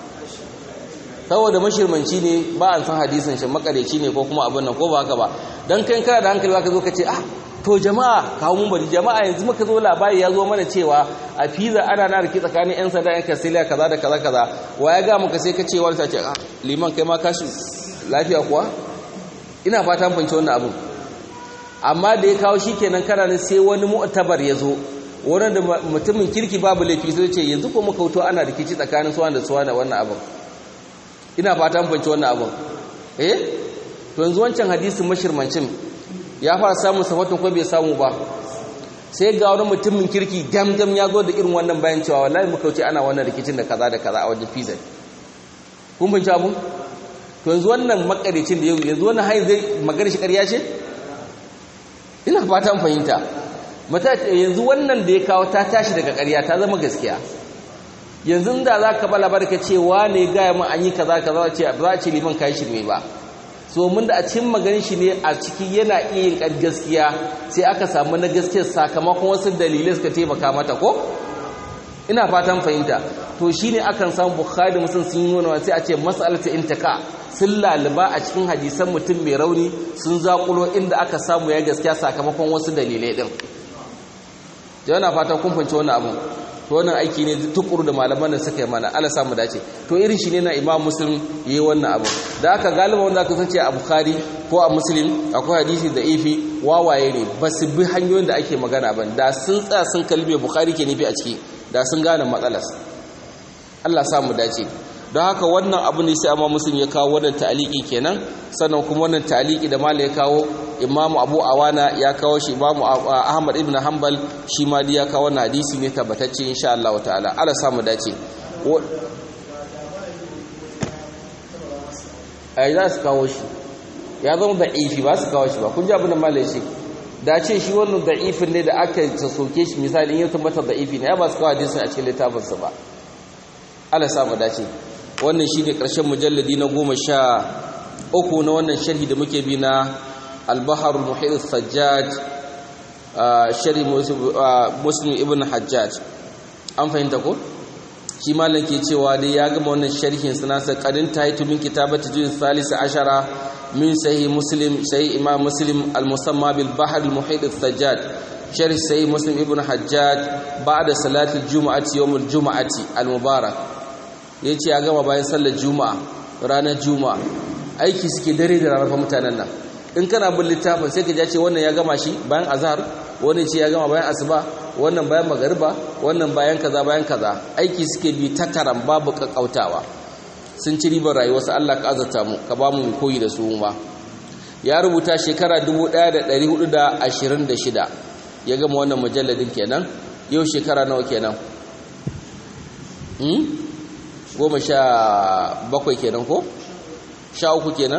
saboda mashirmanci ne ba an san hadisin shi makareci ne ko kuma abin nan ko ba haka ba dan kai kana da hankali zaka zo ka ce ah to jama'a kawo mun bari jama'a yanzu muka zo labari ya zo mana cewa a fiza ana na riki tsakanin yan sanda yan kasiliya kaza da kaza kaza wa ya ga muka sai ka ce wani ta ce ah liman kai ma kashi lafiya kuwa ina fatan fahimci wannan abu amma da ya kawo shikenan kana ne sai wani mu'tabar ya zo wani da mutumin kirki babu laifi sai ce yanzu ko muka wuto ana rikici tsakanin suwa da suwa da wannan abin ina fatan fahimci wannan abin eh to yanzu wancan hadisin mashirmancin ya fara samun safatun ko bai samu ba sai ga wani mutumin kirki damdam ya zo da irin wannan bayan cewa wallahi muka wuce ana wannan rikicin da kaza da kaza a wajen pizza kun fahimci abu to yanzu wannan makaricin da yau yanzu wannan hayin zai magana shi ƙarya ce ina fatan fahimta mata yanzu wannan da ya kawo ta tashi daga ƙarya ta zama gaskiya yanzu da za ka ba labar ka ce wane gaya mun an yi kaza kaza ce ba za a ce liman kai shirme ba so mun da a cikin maganin shi ne a ciki yana iya yin gaskiya sai aka samu na gaskiyar sakamakon wasu dalilai suka taimaka mata ko ina fatan fahimta to shine akan samu bukhari musun sun yi nuna sai a ce mas'alatu intaka sun laliba a cikin hadisan mutum mai rauni sun zakulo inda aka samu ya gaskiya sakamakon wasu dalilai din yana fatan kun fahimci wannan abun to wannan aiki ne tukuru da malaman da suka yi mana Allah samu dace to irin shi ne na Imam Muslim yayi wannan abu da aka galiba wanda aka sace a Bukhari ko a Muslim akwai hadisi da ifi wawaye ne ba su bi hanyoyin da ake magana ba da sun tsaya sun kalbe Bukhari ke nufi a ciki da sun gane matsalar Allah samu dace don haka wannan abu ne sai amma Muslim ya kawo wannan ta'aliki kenan sannan kuma wannan ta'aliki da malai ya kawo imamu abu awana ya kawo shi imamu ahmad ibn hanbal shi ma ya kawo wannan hadisi ne tabbatacce insha Allah ta'ala ala samu dace ai za su kawo shi ya zama da'ifi ba su kawo shi ba kun ji abin da malai shi da ce shi wannan da'ifin ne da aka soke shi misali in ya tabbata da'ifi ne ya ba su kawo hadisin a cikin littafinsa ba ala samu dace wannan shi ne ƙarshen mujalladi na goma sha uku na wannan sharhi da muke bi na البحر المحيط الثجاج شري مسلم ابن حجاج an fahimta ko shi malam ke cewa dai ya gama wannan sharhin sanasa kadin taitu min kitabati juz salis ashara min sahih muslim sahih imam muslim al musamma bil bahr al muhit al thajjaj sharh sahih muslim ibn hajjaj ba'da salati al jumu'ati yawm al jumu'ati al mubarak yace ya gama bayan sallar juma'a ranar juma'a aiki suke dare da ranar mutanen nan in kana bin littafin sai ka ja ce wannan ya gama shi bayan azhar wani ce ya gama bayan asuba wannan bayan magariba wannan bayan kaza bayan kaza aiki suke bi ta karan babu kakkautawa sun ci ribar rayuwarsu Allah ka azata mu ka ba mu koyi da su ma ya rubuta shekara 1426 ya gama wannan mujalladin kenan yau shekara nawa kenan hmm goma sha bakwai kenan ko sha uku kenan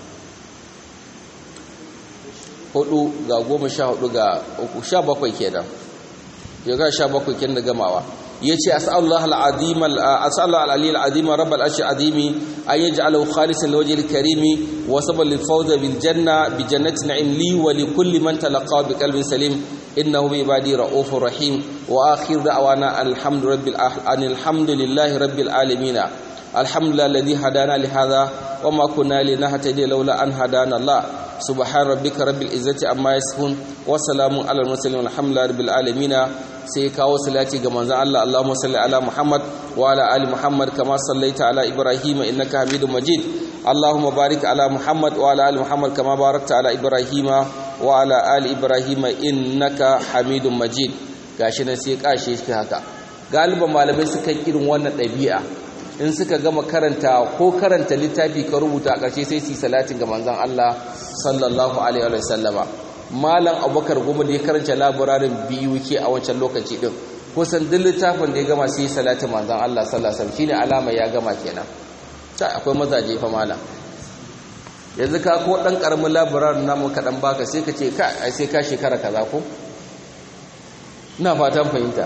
hudu ga goma sha hudu ga uku sha bakwai kenan ya ga sha bakwai kenan da gamawa ya ce as'alullah al'azim as'alullah al'ali al'azim rabbal arshi azimi an yaj'alahu khalisan liwajhil karimi wa sabal lil fawz bil janna bi jannati na'im li wa li kulli man talaqa bi qalbin salim innahu bi ibadi ra'ufur rahim wa akhir da'wana alhamdu rabbil alhamdulillahi rabbil alamin alhamdulillah alladhi hadana li hadha wa ma kunna linahtadiya laula an hadana allah subhan rabbika rabbil izzati amma yasifun wa salamun alal mursalin alhamdulillahi rabbil alamin sai kawo salati ga manzon Allah Allahumma salli ala Muhammad wa ala ali Muhammad kama sallaita ala Ibrahim innaka Hamidum Majid Allahumma barik ala Muhammad wa ala ali Muhammad kama barakta ala Ibrahim wa ala ali Ibrahim innaka Hamidum Majid gashi nan sai kashe shi haka galiban malamai suka irin wannan ɗabi'a in suka gama karanta ko karanta littafi ka rubuta a ƙarshe sai su salatin ga manzon Allah sallallahu alaihi wa sallama malam abubakar goma da ya karanta labararin biyu ke a wancan lokaci din kusan duk littafin da ya gama sai salatin manzon Allah sallallahu alaihi wasallam shine alama ya gama kenan sai akwai mazaje fa malam yanzu ka ko dan karamin labararin namu ka dan baka sai ka ce ka ai sai ka shekara kaza ko ina fatan fahimta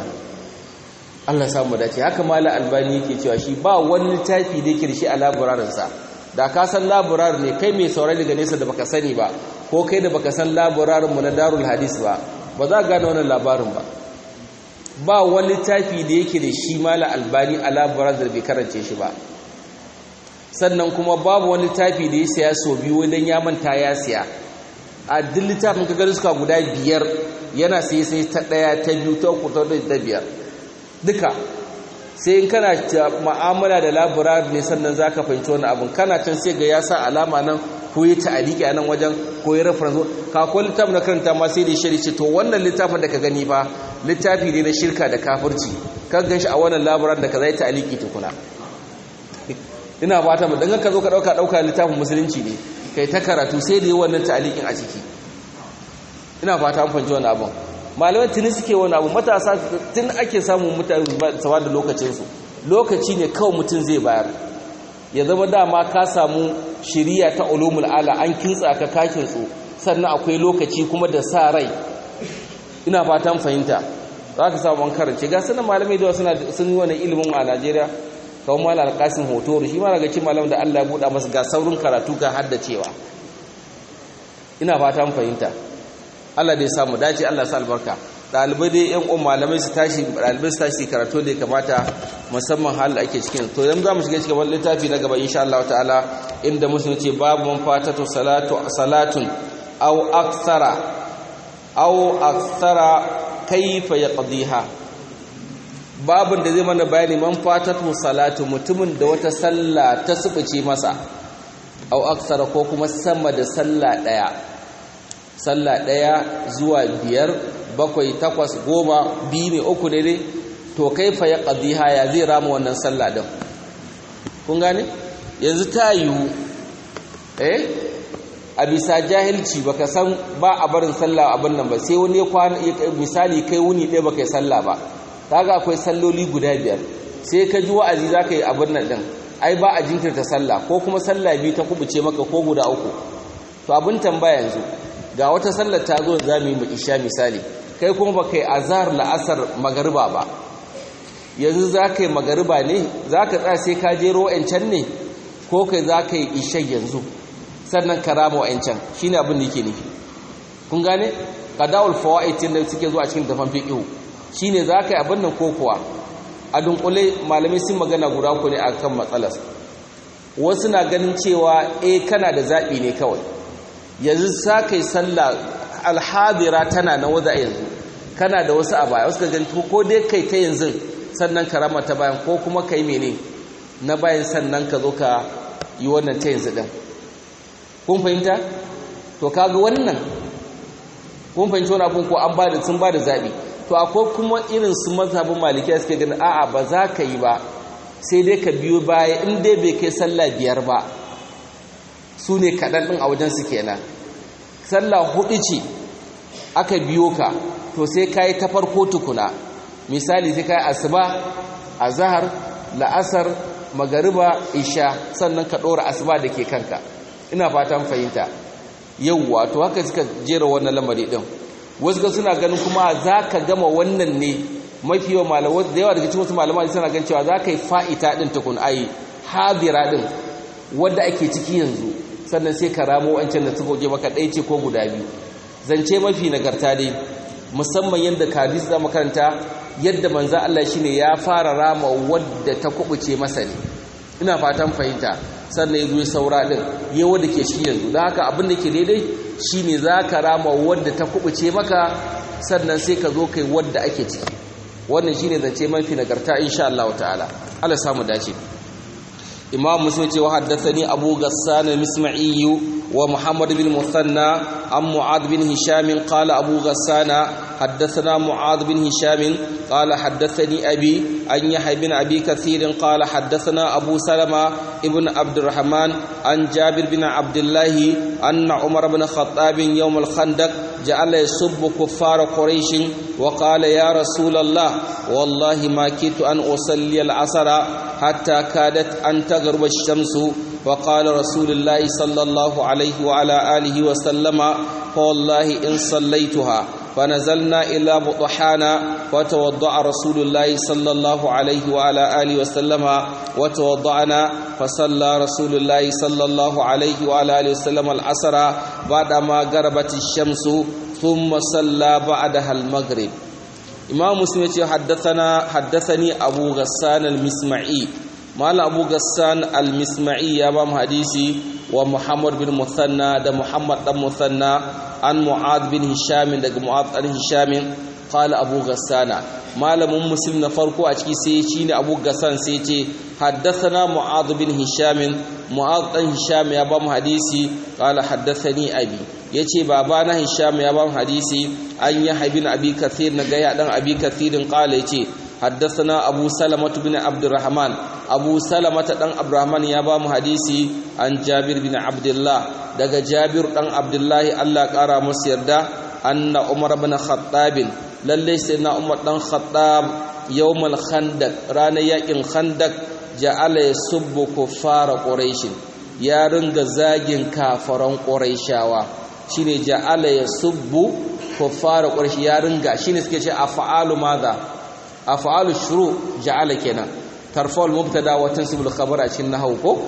Allah samu dace haka malam albani yake cewa shi ba wani littafi da yake da shi a labararin sa da ka san laburar ne kai mai saurari daga nesa da baka sani ba ko kai da baka san laburarin mu na darul hadis ba ba za ka gane wannan labarin ba ba wani littafi da yake da shi mala albani a laburar da bai karance shi ba sannan kuma babu wani littafi da ya siya so biyu wajen ya manta ya siya a duk littafin ka gani suka guda biyar yana sai sai ta ɗaya ta biyu ta uku ta ta biyar duka sai in kana ma'amala da laburar ne sannan za ka fahimci wani abin kana can sai ga ya sa alama nan ko ya ta'aliki a nan wajen ko ya reference ka ko littafin na karanta ma sai da shari ce to wannan littafin da ka gani fa littafi ne na shirka da kafirci ka gan shi a wannan laburar da ka zai ta'aliki tukuna ina fata mu dan ka zo ka dauka dauka littafin musulunci ne kai ta karatu sai da yi wannan ta'alikin a ciki ina fata an fahimci wannan abin malamai tuni suke wani abu matasa tun ake samun mutane sawa da lokacinsu lokaci ne kawai mutum zai bayar ya zama dama ka samu shiriya ta ulumul ala an kintsa ka kakin su sannan akwai lokaci kuma da sa rai ina fatan fahimta za ka samu an karance ga sanan malamai da suna sun yi wani ilimin a Najeriya kawai malam alƙasim hoto shi ma daga cikin malam da Allah ya buɗa masa ga saurin karatu ga haddacewa ina fatan fahimta Allah da ya samu dace Allah sa albarka dalibai dai yan uwan malamai su tashi dalibai su tashi karatu da ya kamata musamman hal da ake cikin to yanzu zamu shiga cikin wannan littafi na gaba insha Allah ta'ala inda musulmi ce babu man fatatu salatu salatun aw akthara aw akthara kayfa yaqdiha babun da zai mana bayani man fatatu salatu mutumin da wata sallah ta subuce masa aw akthara ko kuma sama da sallah daya sallah ɗaya zuwa biyar bakwai takwas goma biyu ne uku ne dai to kai fa ya ƙaddiha ya zai rama wannan sallah ɗin kun gane yanzu ta yiwu eh a bisa jahilci baka san ba a barin sallah abin nan ba sai wani kwana misali kai wuni ɗaya baka yi sallah ba kaga akwai salloli guda biyar sai ka ji wa'azi za ka yi abin nan ɗin ai ba a jinkirta sallah ko kuma sallah biyu ta kubuce maka ko guda uku to abin tambaya yanzu ga wata sallar ta zo za mu yi isha misali kai kuma ba kai azhar la'asar magariba ba yanzu za ka yi magariba ne za ka tsaya sai ka jero wa'ancan ne ko kai za ka yi isha yanzu sannan ka rama wa'ancan shi ne abin da yake nufi kun gane kadawul fawaitin da suke zuwa cikin tafan fiqhu shine za ka yi abin nan ko kuwa a dunkule malamai sun magana guda ku ne akan matsalar wasu na ganin cewa eh kana da zaɓi ne kawai yanzu sa kai sallah alhadira tana nan waza yanzu kana da wasu a baya wasu ka gani ko dai kai ta yanzu sannan ka rama ta bayan ko kuma kai mene na bayan sannan ka zo ka yi wannan ta yanzu din kun fahimta to kaga wannan kun fahimci wani abun ko an ba da sun ba da zaɓi to akwai kuma irin su mazhabin malikiya suke gani a'a ba za ka yi ba sai dai ka biyo baya in dai bai kai sallah biyar ba su ne kaɗan ɗin a wajensu kenan sallah hudu ce aka biyo ka to sai ka yi ta farko tukuna misali sai ka yi asuba a zahar la'asar magariba isha sannan ka ɗora asuba da ke kanka ina fatan fahimta yauwa to haka suka jera wannan lamari ɗin wasu ga suna ganin kuma za ka gama wannan ne mafi yawa malamai da yawa daga cikin wasu malamai suna ganin cewa za ka yi fa'ita ɗin tukun ayi hadira ɗin wadda ake ciki yanzu sannan sai ka ramo wancan da suka je maka ɗaya ce ko guda biyu zance mafi nagarta dai musamman yadda kadis za makaranta yadda manzan Allah shi ne ya fara rama wadda ta kubuce masa ne ina fatan fahimta sannan ya zo saura ɗin ya wadda ke shi yanzu don haka abin da ke daidai shi ne za ka rama wadda ta kubuce maka sannan sai ka zo kai wadda ake ciki wannan shi ne zance mafi nagarta insha Allah ta'ala Allah samu dace imam muslim ce wa haddathani abu ghassan al-misma'i wa muhammad bin musanna an mu'ad bin hisham qala abu ghassan haddathana mu'ad bin hisham qala haddathani abi an yahya bin abi kathir qala haddathana abu salama ibn abd الرحمن عن جابر بن عبد الله أن عمر بن الخطاب يوم الخندق جعل يسب كفار قريش وقال يا رسول الله والله ما كدت أن أصلي العصر حتى كادت أن تغرب الشمس وقال رسول الله صلى الله عليه وعلى آله وسلم فوالله إن صليتها فنزلنا إلى بطحانا فتوضأ رسول الله صلى الله عليه وعلى آله وسلم وتوضأنا فصلى رسول الله صلى الله عليه وعلى آله وسلم العصر بعدما غربت الشمس ثم صلى بعدها المغرب إمام مسلم حدثنا حدثني أبو غسان المسمعي مال أبو غسان المسمعي يا بام حديثي ومحمد بن مثنى ده محمد بن مثنى عن معاذ بن هشام ده معاذ بن هشام قال أبو غسان malamin muslim na farko a ciki sai shine Abu Gassan sai ce haddathana Mu'adh bin Hisham Mu'adh dan Hisham ya ba mu hadisi qala haddathani abi yace babana Hisham ya ba mu hadisi an ya habin Abi Kathir na ga ya dan Abi Kathirin qala yace haddathana Abu Salamah bin Abdurrahman Abu Salamah dan Abdurrahman ya ba mu hadisi an Jabir bin Abdullah daga Jabir dan Abdullahi Allah kara masa yarda anna Umar bin Khattab lalle sai na umar dan khattab yawmal khandaq ranar yakin khandaq ja'ala yasubbu kuffara quraish ya ringa zagin kafaran quraishawa shine ja'ala yasubbu kuffara quraish ya ringa shine suke ce af'alu madha af'alu shuru ja'ala kenan tarfa'ul mubtada wa tansibul khabar a cikin nahwu ko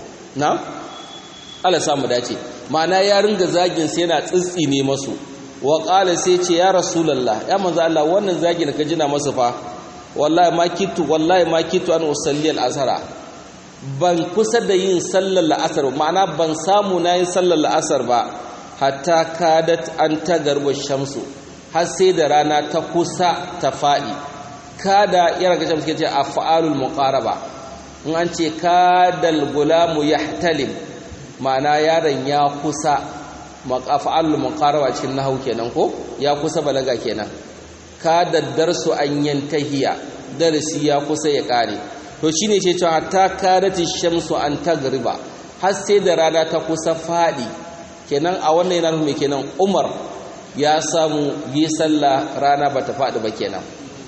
na Allah samu dace ma'ana ya ringa zagin sai yana tsitsine masu wa ƙala sai ce ya rasulallah ya manzo Allah wannan zagi da ka jina masa fa wallahi ma kitu wallahi ma kitu an usalli al-asara ban kusa da yin sallar la'asar ma'ana ban samu na yin sallar la'asar ba hatta kadat an tagarwa shamsu har sai da rana ta kusa ta faɗi kada yana ga shamsu ke ce af'alul muqaraba in an ce kadal gulamu yahtalim ma'ana yaron ya kusa maqafa'al muqaraba cikin nahwu kenan ko ya kusa balaga kenan ka daddar su an yantahiya darasi ya kusa ya kare to shine ce cewa hatta kadati shamsu an tagriba har sai da rana ta kusa fadi kenan a wannan yana nufin kenan Umar ya samu yi sallah rana bata fadi ba kenan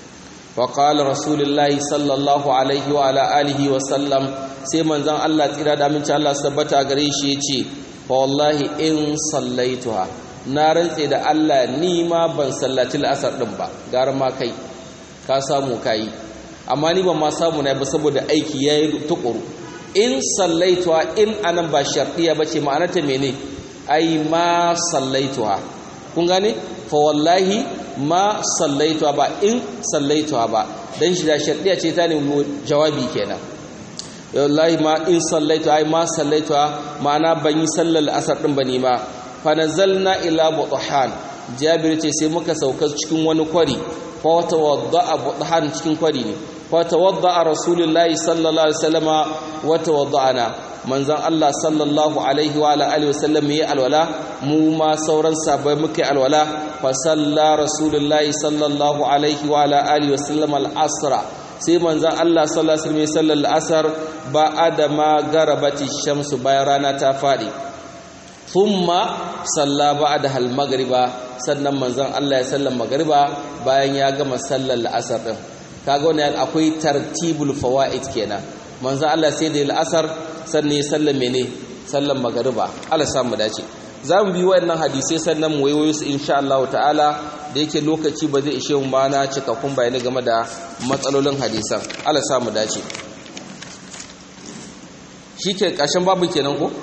wa qala rasulullahi sallallahu alaihi wa ala alihi wa sallam sai manzon Allah tsira da aminci Allah sabbata gare shi yace fa wallahi in sallaituha na rantse da Allah ni ma ban sallaci al'asar din ba gara ma kai ka samu kai amma ni ban ma samu na ba saboda aiki yayi tukuru in sallaituha in anan ba shartiya bace ma'ana ta mene ai ma sallaituha kun gane fa wallahi ma sallaituha ba in sallaituha ba dan shi da shartiya ce ta ne jawabi kenan wallahi ma in sallaitu ai ma sallaitu ma'ana ban yi sallar asar din bane ma fa nazalna ila buthan jabir ce sai muka sauka cikin wani kwari fa tawadda'a buthan cikin kwari ne fa tawadda'a rasulullahi sallallahu alaihi wasallama wa tawadda'ana manzon Allah sallallahu alaihi wa alihi wasallam yi alwala mu ma sauran sabai muke alwala fa salla rasulullahi sallallahu alaihi wa alihi wasallam al-asra sai manzan Allah sallallahu alaihi wasallam sallar asar ba adama garabati shamsu bayan rana ta fadi thumma salla ba'da hal magriba sannan manzan Allah ya sallar magriba bayan ya gama sallar asar din kaga wannan akwai tartibul fawaid kenan manzan Allah sai da asar sannan ya sallar mene sallar magriba Allah samu dace za mu bi waɗannan hadisai sannan mu waiwayo su insha Allah ta'ala da yake lokaci ba zai ishe mu ba na cikakkun bayani game da matsalolin hadisan Allah sa mu dace shike ƙarshen babu kenan ko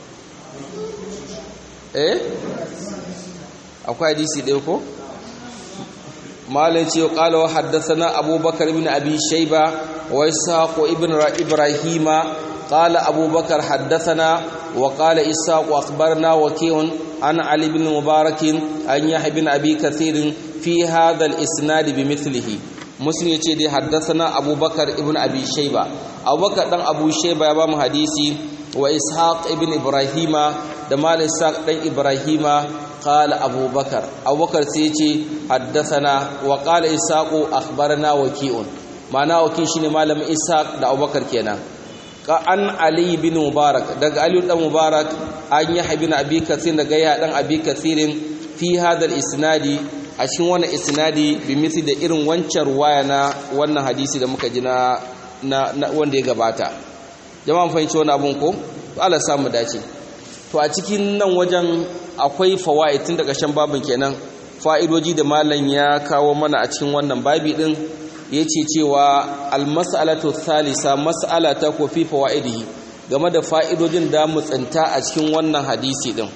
eh akwai hadisi ɗaya ko malai ce qala wa haddathana abubakar ibn abi shayba wa ishaq ibn ibrahima قال أبو بكر حدثنا وقال إساق وأخبرنا وكيع عن علي بن مبارك أن يحيى بن أبي كثير في هذا الإسناد بمثله مسلم يتي حدثنا أبو بكر ابن أبي شيبة أبو بكر دان أبو شيبة يبام حديثي وإسحاق ابن إبراهيم دمال إسحاق دان إبراهيم قال أبو بكر أبو بكر سيتي حدثنا وقال إسحاق أخبرنا وكيع معناه وكيع شنو مالم إسحاق دا أبو بكر كينا an ali bin mubarak daga ali dan mubarak an yi habin abi kathir daga ya dan abi kathirin fi hadal isnadi a cikin wannan isnadi bi misi da irin wancan ruwaya na wannan hadisi da muka ji na wanda ya gabata jama'an fahimci wani abun ko Allah samu dace to a cikin nan wajen akwai fawaid tun daga shan babin kenan fa'idoji da malam ya kawo mana a cikin wannan babi din yace cewa al-mas'alatu thalitha mas'ala ta ko fi fawaidihi game da fa'idojin da mu tsinta a cikin wannan hadisi din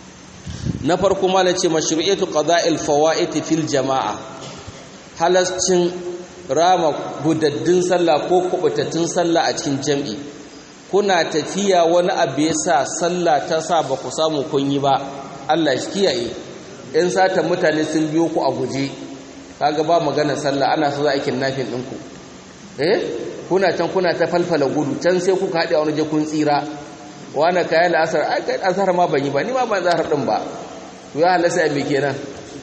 na farko malam ce mashru'iyatu qada'il fawaid fil jama'a halascin rama budaddin sallah ko kubutattun sallah a cikin jam'i kuna tafiya wani abu ya sa sallah ta sa ba ku samu kun yi ba Allah shi kiyaye in sata mutane sun biyo ku a guje kaga ba magana sallah ana so za a nafin ɗinku eh kuna can kuna ta falfala gudu can sai kuka haɗe a wani kun tsira wani kayan la'asar ai kai azhar ma ban yi ba ni ma ban zahar ɗin ba to ya halasta me kenan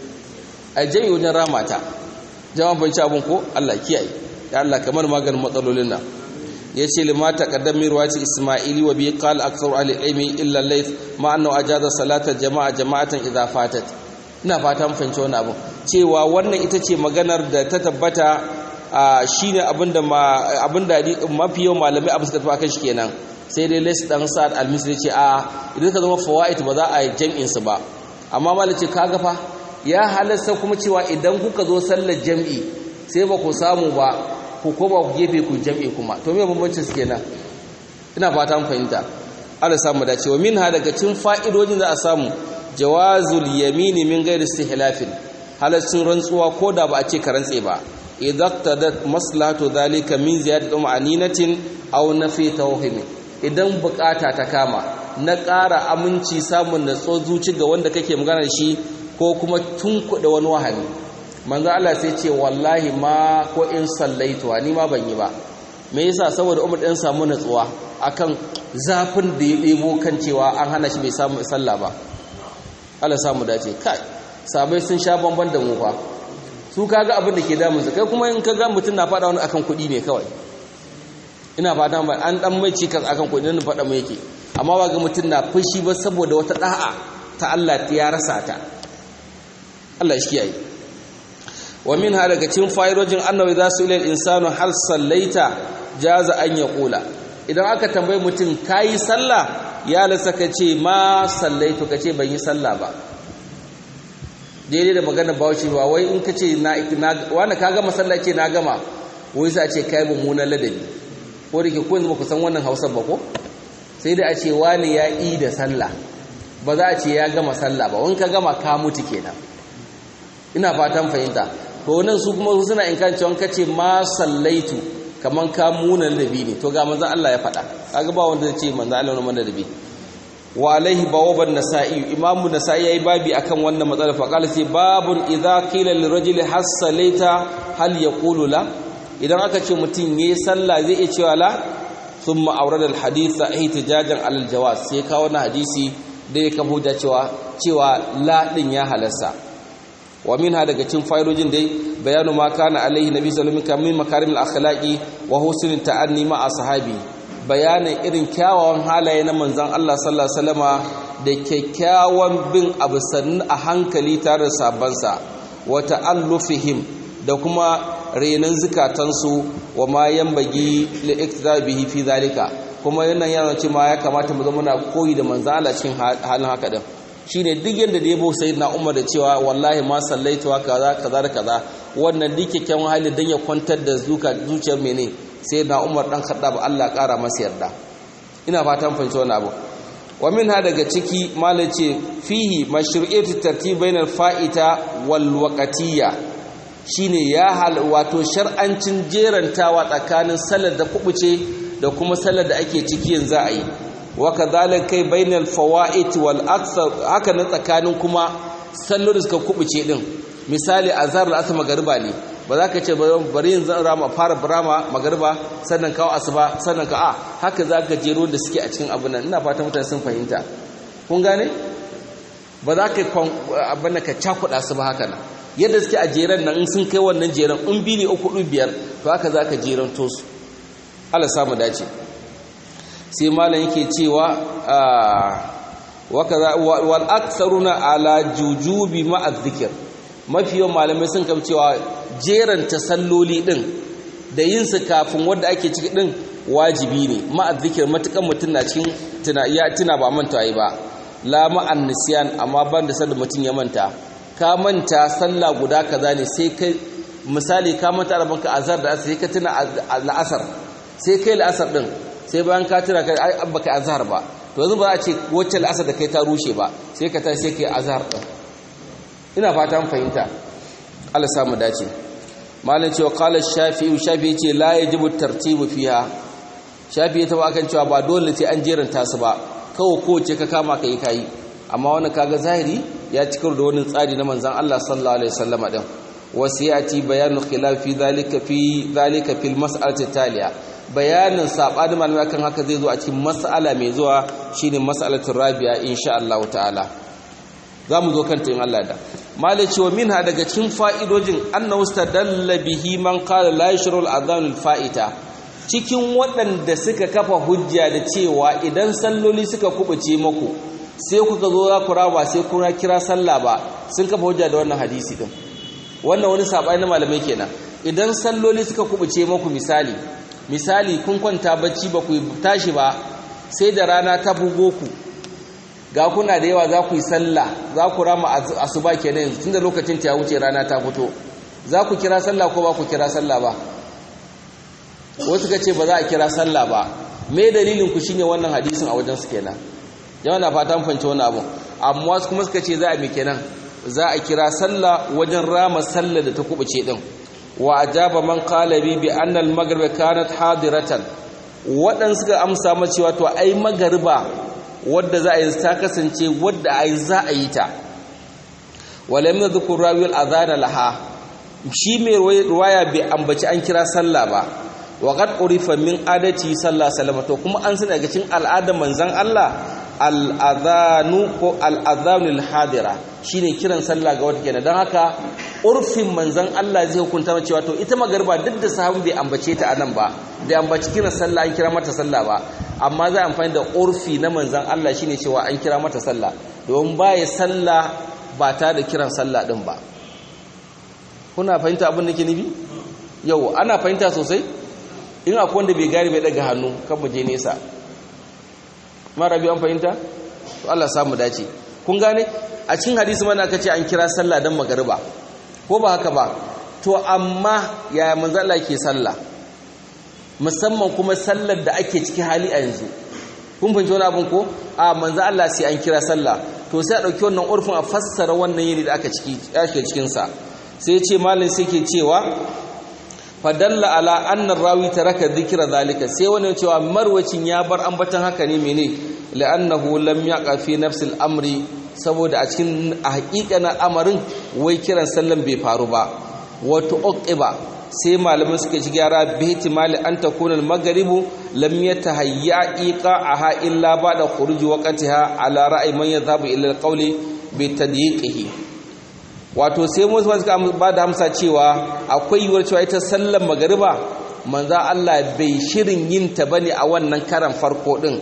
a jami wajen ramata jama'a ban ci abin ko Allah kiyaye ya Allah kamar maganin matsalolin nan ya ce lima taqaddam min riwayati isma'ili wa bi qala aktharu ahli ilmi illa layth ma annahu ajaza salata jama'a jama'atan idha fatat ina fata mun fahimci wannan abu cewa wannan ita ce maganar da ta tabbata shine abinda ma abinda mafi yawan malamai abu suka tafi akan shi kenan sai dai layth dan sa'ad al-misri ce a idan ka zama fawaid ba za a yi jam'in su ba amma malai ce kaga fa ya halasta kuma cewa idan kuka zo sallar jam'i sai ba ku samu ba ku koma ku gefe ku jam'i kuma to me bambancin su kenan ina fata mun fahimta Allah samu dace wa minha daga cikin fa'idojin za a samu jawazul yamini min ghairi istihlafin halaccin rantsuwa ko da ba a ce ka rantse ba idaqtadat maslahatu dhalika min ziyadati ma'aninatin aw nafi tawhim idan bukata ta kama na ƙara aminci samun natso zuci ga wanda kake magana shi ko kuma tunkuɗe wani wahali manzo Allah sai ce wallahi ma ko in sallaitu ni ma ban yi ba me yasa saboda Umar din samu natsuwa akan zafin da ya debo kan cewa an hana shi bai samu sallah ba Allah samu dace kai sabai sun sha bamban da mu fa su kaga abin da ke damun su kai kuma in kaga mutum na faɗa wani akan kuɗi ne kawai ina fata ba an dan mai cikas akan kuɗi nan faɗa mai yake amma ba ga mutum na fushi ba saboda wata da'a ta Allah ya rasa ta Allah shi kiyaye wa min ha daga cikin fa'idojin annabi za su ilal insanu hal sallaita jaza an ya kula idan aka tambayi mutum kayi sallah ya lasa ka ce ma sallaitu ka ce ban yi sallah ba daidai da magana bauchi ba wai in ka ce wani ka gama sallah ce na gama wai sai a ce kai mummunan ladabi ko da ke ko yanzu ku san wannan hausa ba ko sai da a ce wani ya yi da sallah ba za a ce ya gama sallah ba wani ka gama ka mutu kenan ina fatan fahimta to nan su kuma suna in kan cewa kace ma sallaitu kaman ka munan dabi ne to ga manzon Allah ya faɗa kaga ba wanda zai ce manzon Allah ne manzon dabi wa alaihi bawaban nasa'i imamu nasa'i yayi babi akan wannan matsalar fa qala sai babun idza qila lirajul hasalaita hal yaqulu la idan aka ce mutum yayi sallah zai iya cewa la thumma awrada al haditha ihtijajan ala al jawaz sai kawo na hadisi da ya kafa hujja cewa cewa la din ya halasta wa minha daga cikin fa'idojin dai bayanu ma kana alaihi nabi sallallahu alaihi wasallam min makarimil akhlaqi wa husnul ta'anni ma ashabi bayanin irin kyawawan halaye na manzon Allah sallallahu alaihi wasallama da kyakkyawan bin abu sannu a hankali tare da sabansa wa ta'allufihim da kuma renan zukatansu wa ma yanbagi li iktidabihi fi zalika kuma yana yana cewa ya kamata mu zama muna koyi da manzon Allah cikin halin haka din shine duk yanda da yabo sayyidina Umar da cewa wallahi ma sallaituwa kaza kaza da kaza wannan duk kyakkyawan hali dan ya kwantar da zuciyar mene sayyidina Umar dan Khattab Allah kara masa yarda ina fatan fahimci wannan abu wa minha daga ciki malai ce fihi mashru'iyatu tartib bainal fa'ita wal waqtiyya shine ya hal wato shar'ancin jerantawa tsakanin salar da kubuce da kuma salar da ake ciki yanzu a yi wa kadhalika kai bainal fawaid wal akthar haka nan tsakanin kuma sallar da suka kubuce din misali azhar al asr magriba ne ba za ka ce bari yin zan rama fara rama magriba sannan kawo asuba sannan ka a haka za ka jero da suke a cikin abin nan ina fata mutane sun fahimta kun gane ba za ka abin ka cakuɗa su ba haka nan yadda suke a jeren nan in sun kai wannan jeren in bi ne uku biyar to haka za ka jeren to su Allah samu dace sai malam yake cewa wal aktharuna ala jujubi ma'a dhikr mafi yawan malamai sun kam cewa jeranta salloli din da yin su kafin wanda ake ciki din wajibi ne ma'a dhikr matukan mutun na cikin tuna ya tuna ba manta yi ba la ma'an nisyan amma ban da sanda mutun ya manta ka manta sallah guda kaza ne sai kai misali ka manta da banka azhar da asar sai ka tuna la'asar sai kai la'asar din sai bayan ka tuna kai ai baka azhar ba to yanzu ba za a ce wacce la'asar da kai ta rushe ba sai ka tashi sai kai azhar din ina fata an fahimta Allah samu dace malam cewa qala shafi'i shafi'i ce la yajibu tartibu fiha shafi'i ta ba kan cewa ba dole sai an jeranta su ba kawai kowace ka kama kai kai amma wannan kaga zahiri ya cikar da wani tsari na manzon Allah sallallahu alaihi wasallam din wasiyati bayanu khilaf fi dhalika fi dhalika fil mas'alati taliya bayanin sabanin malamai kan haka zai zo a cikin mas'ala mai zuwa shine mas'alatul rabi'a insha Allah ta'ala zamu zo kanta in Allah da malai cewa minha daga cikin fa'idojin annahu stadalla bihi man qala la yashru al-adhan al-fa'ita cikin waɗanda suka kafa hujja da cewa idan salloli suka kubuce muku sai kuka zo za ku raba sai kuna kira sallah ba sun kafa hujja da wannan hadisi din wannan wani sabani na malamai kenan idan salloli suka kubuce muku misali misali kun kwanta bacci ba ku tashi ba sai da rana ta bugo ku ga kuna da yawa za ku yi sallah za ku rama asuba kenan yanzu tunda lokacin ta ya wuce rana ta fito za ku kira sallah ko ba ku kira sallah ba wasu ka ce ba za a kira sallah ba me dalilin ku shine wannan hadisin a wajen su kenan yawa na fatan fahimci wani abu amma wasu kuma suka ce za a mi kenan za a kira sallah wajen rama sallah da ta kubuce din wa ajaba man qala bi bi anna al maghrib kanat hadiratan wadan suka amsa ma cewa to ai magariba wadda za a yi ta kasance wadda ai za a yi ta walam yadhkur rawi al adhan laha shi mai ruwaya bai ambaci an kira sallah ba wa qad urifa min adati sallallahu alaihi wasallam to kuma an sani daga cikin al'adar manzon Allah al'adhanu ko al'adhanul hadira shine kiran sallah ga wata kenan don haka urfin manzon Allah zai hukunta cewa to ita magarba duk da sahabi bai ambace ta anan ba bai ambaci kiran sallah an kira mata sallah ba amma za amfani da urfi na manzon Allah shine cewa an kira mata sallah don baya sallah ba ta da kiran sallah din ba kuna fahimta abin da ke nufi yau ana fahimta sosai in akwai wanda bai gari bai daga hannu kan mu je nesa mara biyu an fahimta to Allah samu dace kun gane a cikin hadisi mana aka ce an kira sallah dan magariba ko ba haka ba to amma yaya manzo Allah ke sallah musamman kuma sallar da ake ciki hali a yanzu kun fahimci wani abin ko a manzo Allah sai an kira sallah to sai a dauki wannan urfin a fassara wannan yini da aka ciki ake cikin sa sai ce malam sai ke cewa fadalla ala annar rawi taraka dhikra zalika sai wani cewa marwacin ya bar ambatan haka ne mene la'annahu lam yaqa fi nafsi al-amri saboda a cikin haƙiƙanin amarin wai kiran sallan bai faru ba wato uqiba sai malaman suka ci gyara bi ihtimali an takuna al-maghribu lam yatahayya iqa'aha illa ba'da khuruji waqtiha ala ra'yi man yadhhabu ila al-qawli bi tadyiqihi wato sai musu suka ba da amsa cewa akwai yiwuwar cewa ita sallar magariba manza Allah bai shirin yin ta bane a wannan karan farko din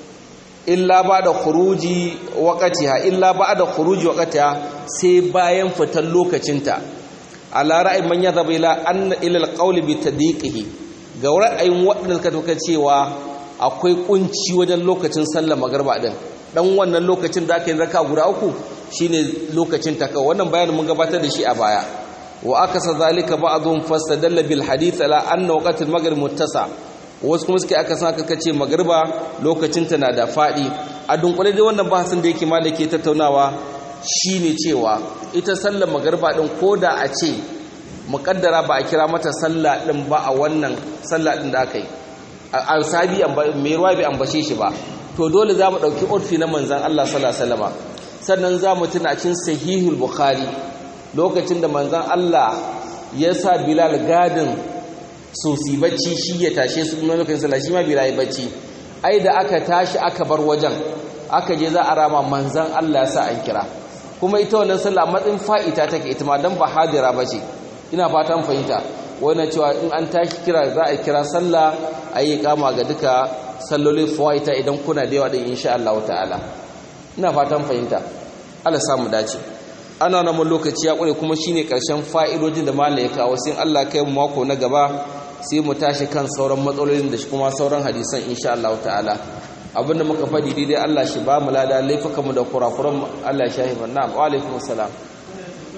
illa ba da khuruji waqtiha illa ba da khuruji waqtiha sai bayan fitar lokacinta ala ra'ayin man yadhhabu ila anna ila alqawli bi tadiqihi ga ra'ayin waɗanda suka tuka cewa akwai kunci wajen lokacin sallar magariba din dan wannan lokacin da aka yi raka guda uku shine lokacin ta kawai wannan bayanin mun gabatar da shi a baya wa akasa zalika ba'dhum fastadalla bil hadith ala anna waqt al maghrib muttasa wasu kuma suke aka san aka ce magriba lokacin ta na da fadi a dunkule dai wannan bahasin da yake malake tattaunawa shine cewa ita sallar magriba din koda a ce muqaddara ba a kira mata sallah din ba a wannan sallah din da aka yi a sabi mai ruwa bai ambace shi ba to dole za mu ɗauki urfi na manzan Allah sallallahu alaihi wasallam sannan za mu tuna cin sahihul bukhari lokacin da manzan Allah ya sa bilal gadin sosi bacci shi ya tashe su kuma lokacin sallah shi ma bilal bacci ai da aka tashi aka bar wajen aka je za a rama manzan Allah ya sa an kira kuma ita wannan sallah matsin fa'ita take ita ma dan ba hadira bace ina fatan fahimta wannan cewa in an tashi kira za a kira sallah ayi kama ga duka sallolin fawaita idan kuna da yawa din insha Allah ta'ala ina fatan fahimta Allah samu dace ana nan lokaci ya kure kuma shine karshen fa'idojin da malai ya kawo sai Allah kai mu mako na gaba sai mu tashi kan sauran matsalolin da kuma sauran hadisan insha Allah ta'ala abinda muka fadi daidai Allah shi ba mu lada laifukan mu da kurakuran Allah ya shahi na'am wa alaikum assalam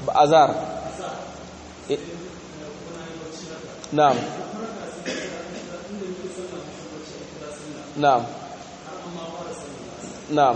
azhar na'am na'am na'am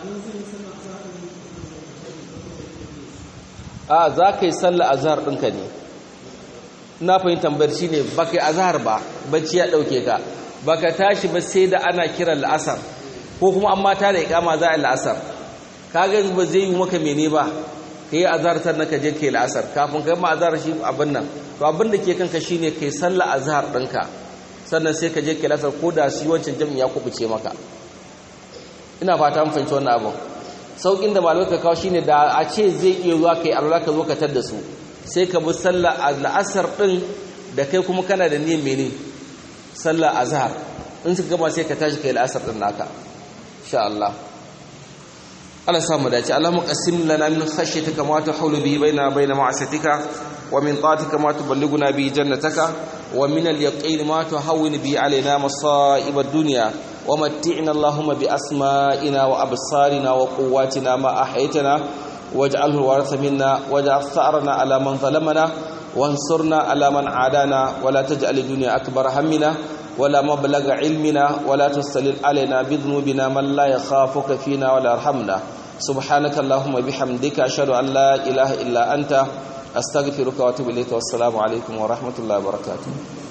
a za ka yi sallah azhar ɗinka ne na fahimtar barci ne ba ka yi azhar ba bacci ya ɗauke ka ba ka tashi ba sai da ana kiran la'asar ko kuma an mata da ikama za a yi la'asar ka ga ba zai yi maka mene ba ka yi azhar sannan ka je ka yi la'asar kafin ka yi ma azhar shi abin nan to abin da ke kanka shi ne ka yi sallah azhar ɗinka sannan sai ka je ka yi la'asar ko da shi wancan jami'i ya kubuce maka ina fata mun fahimci wannan abin saukin da malamai ka kawo shine da a ce zai iya zuwa kai Allah ka zo ka tar da su sai ka bi sallah al'asar din da kai kuma kana da niyyar mene sallah azhar in suka gama sai ka tashi kai al'asar din naka insha Allah Allah samu dace Allahumma qassim lana min khashyatika ma tahulu bihi baina baina ma'asatika wa min ta'atika ma tuballighuna bihi jannataka wa min al-yaqin ma tuhawwin bihi alaina masa'ib ad-dunya ومتعنا اللهم بأسمائنا وأبصارنا وقواتنا ما أحيتنا واجعله الوارث منا واجعل ثأرنا على من ظلمنا وانصرنا على من عادانا ولا تجعل الدنيا أكبر همنا ولا مبلغ علمنا ولا تسلل علينا بذنوبنا من لا يخافك فينا ولا يرحمنا سبحانك اللهم بحمدك أشهد أن لا إله إلا أنت أستغفرك وأتوب إليك والسلام عليكم ورحمة الله وبركاته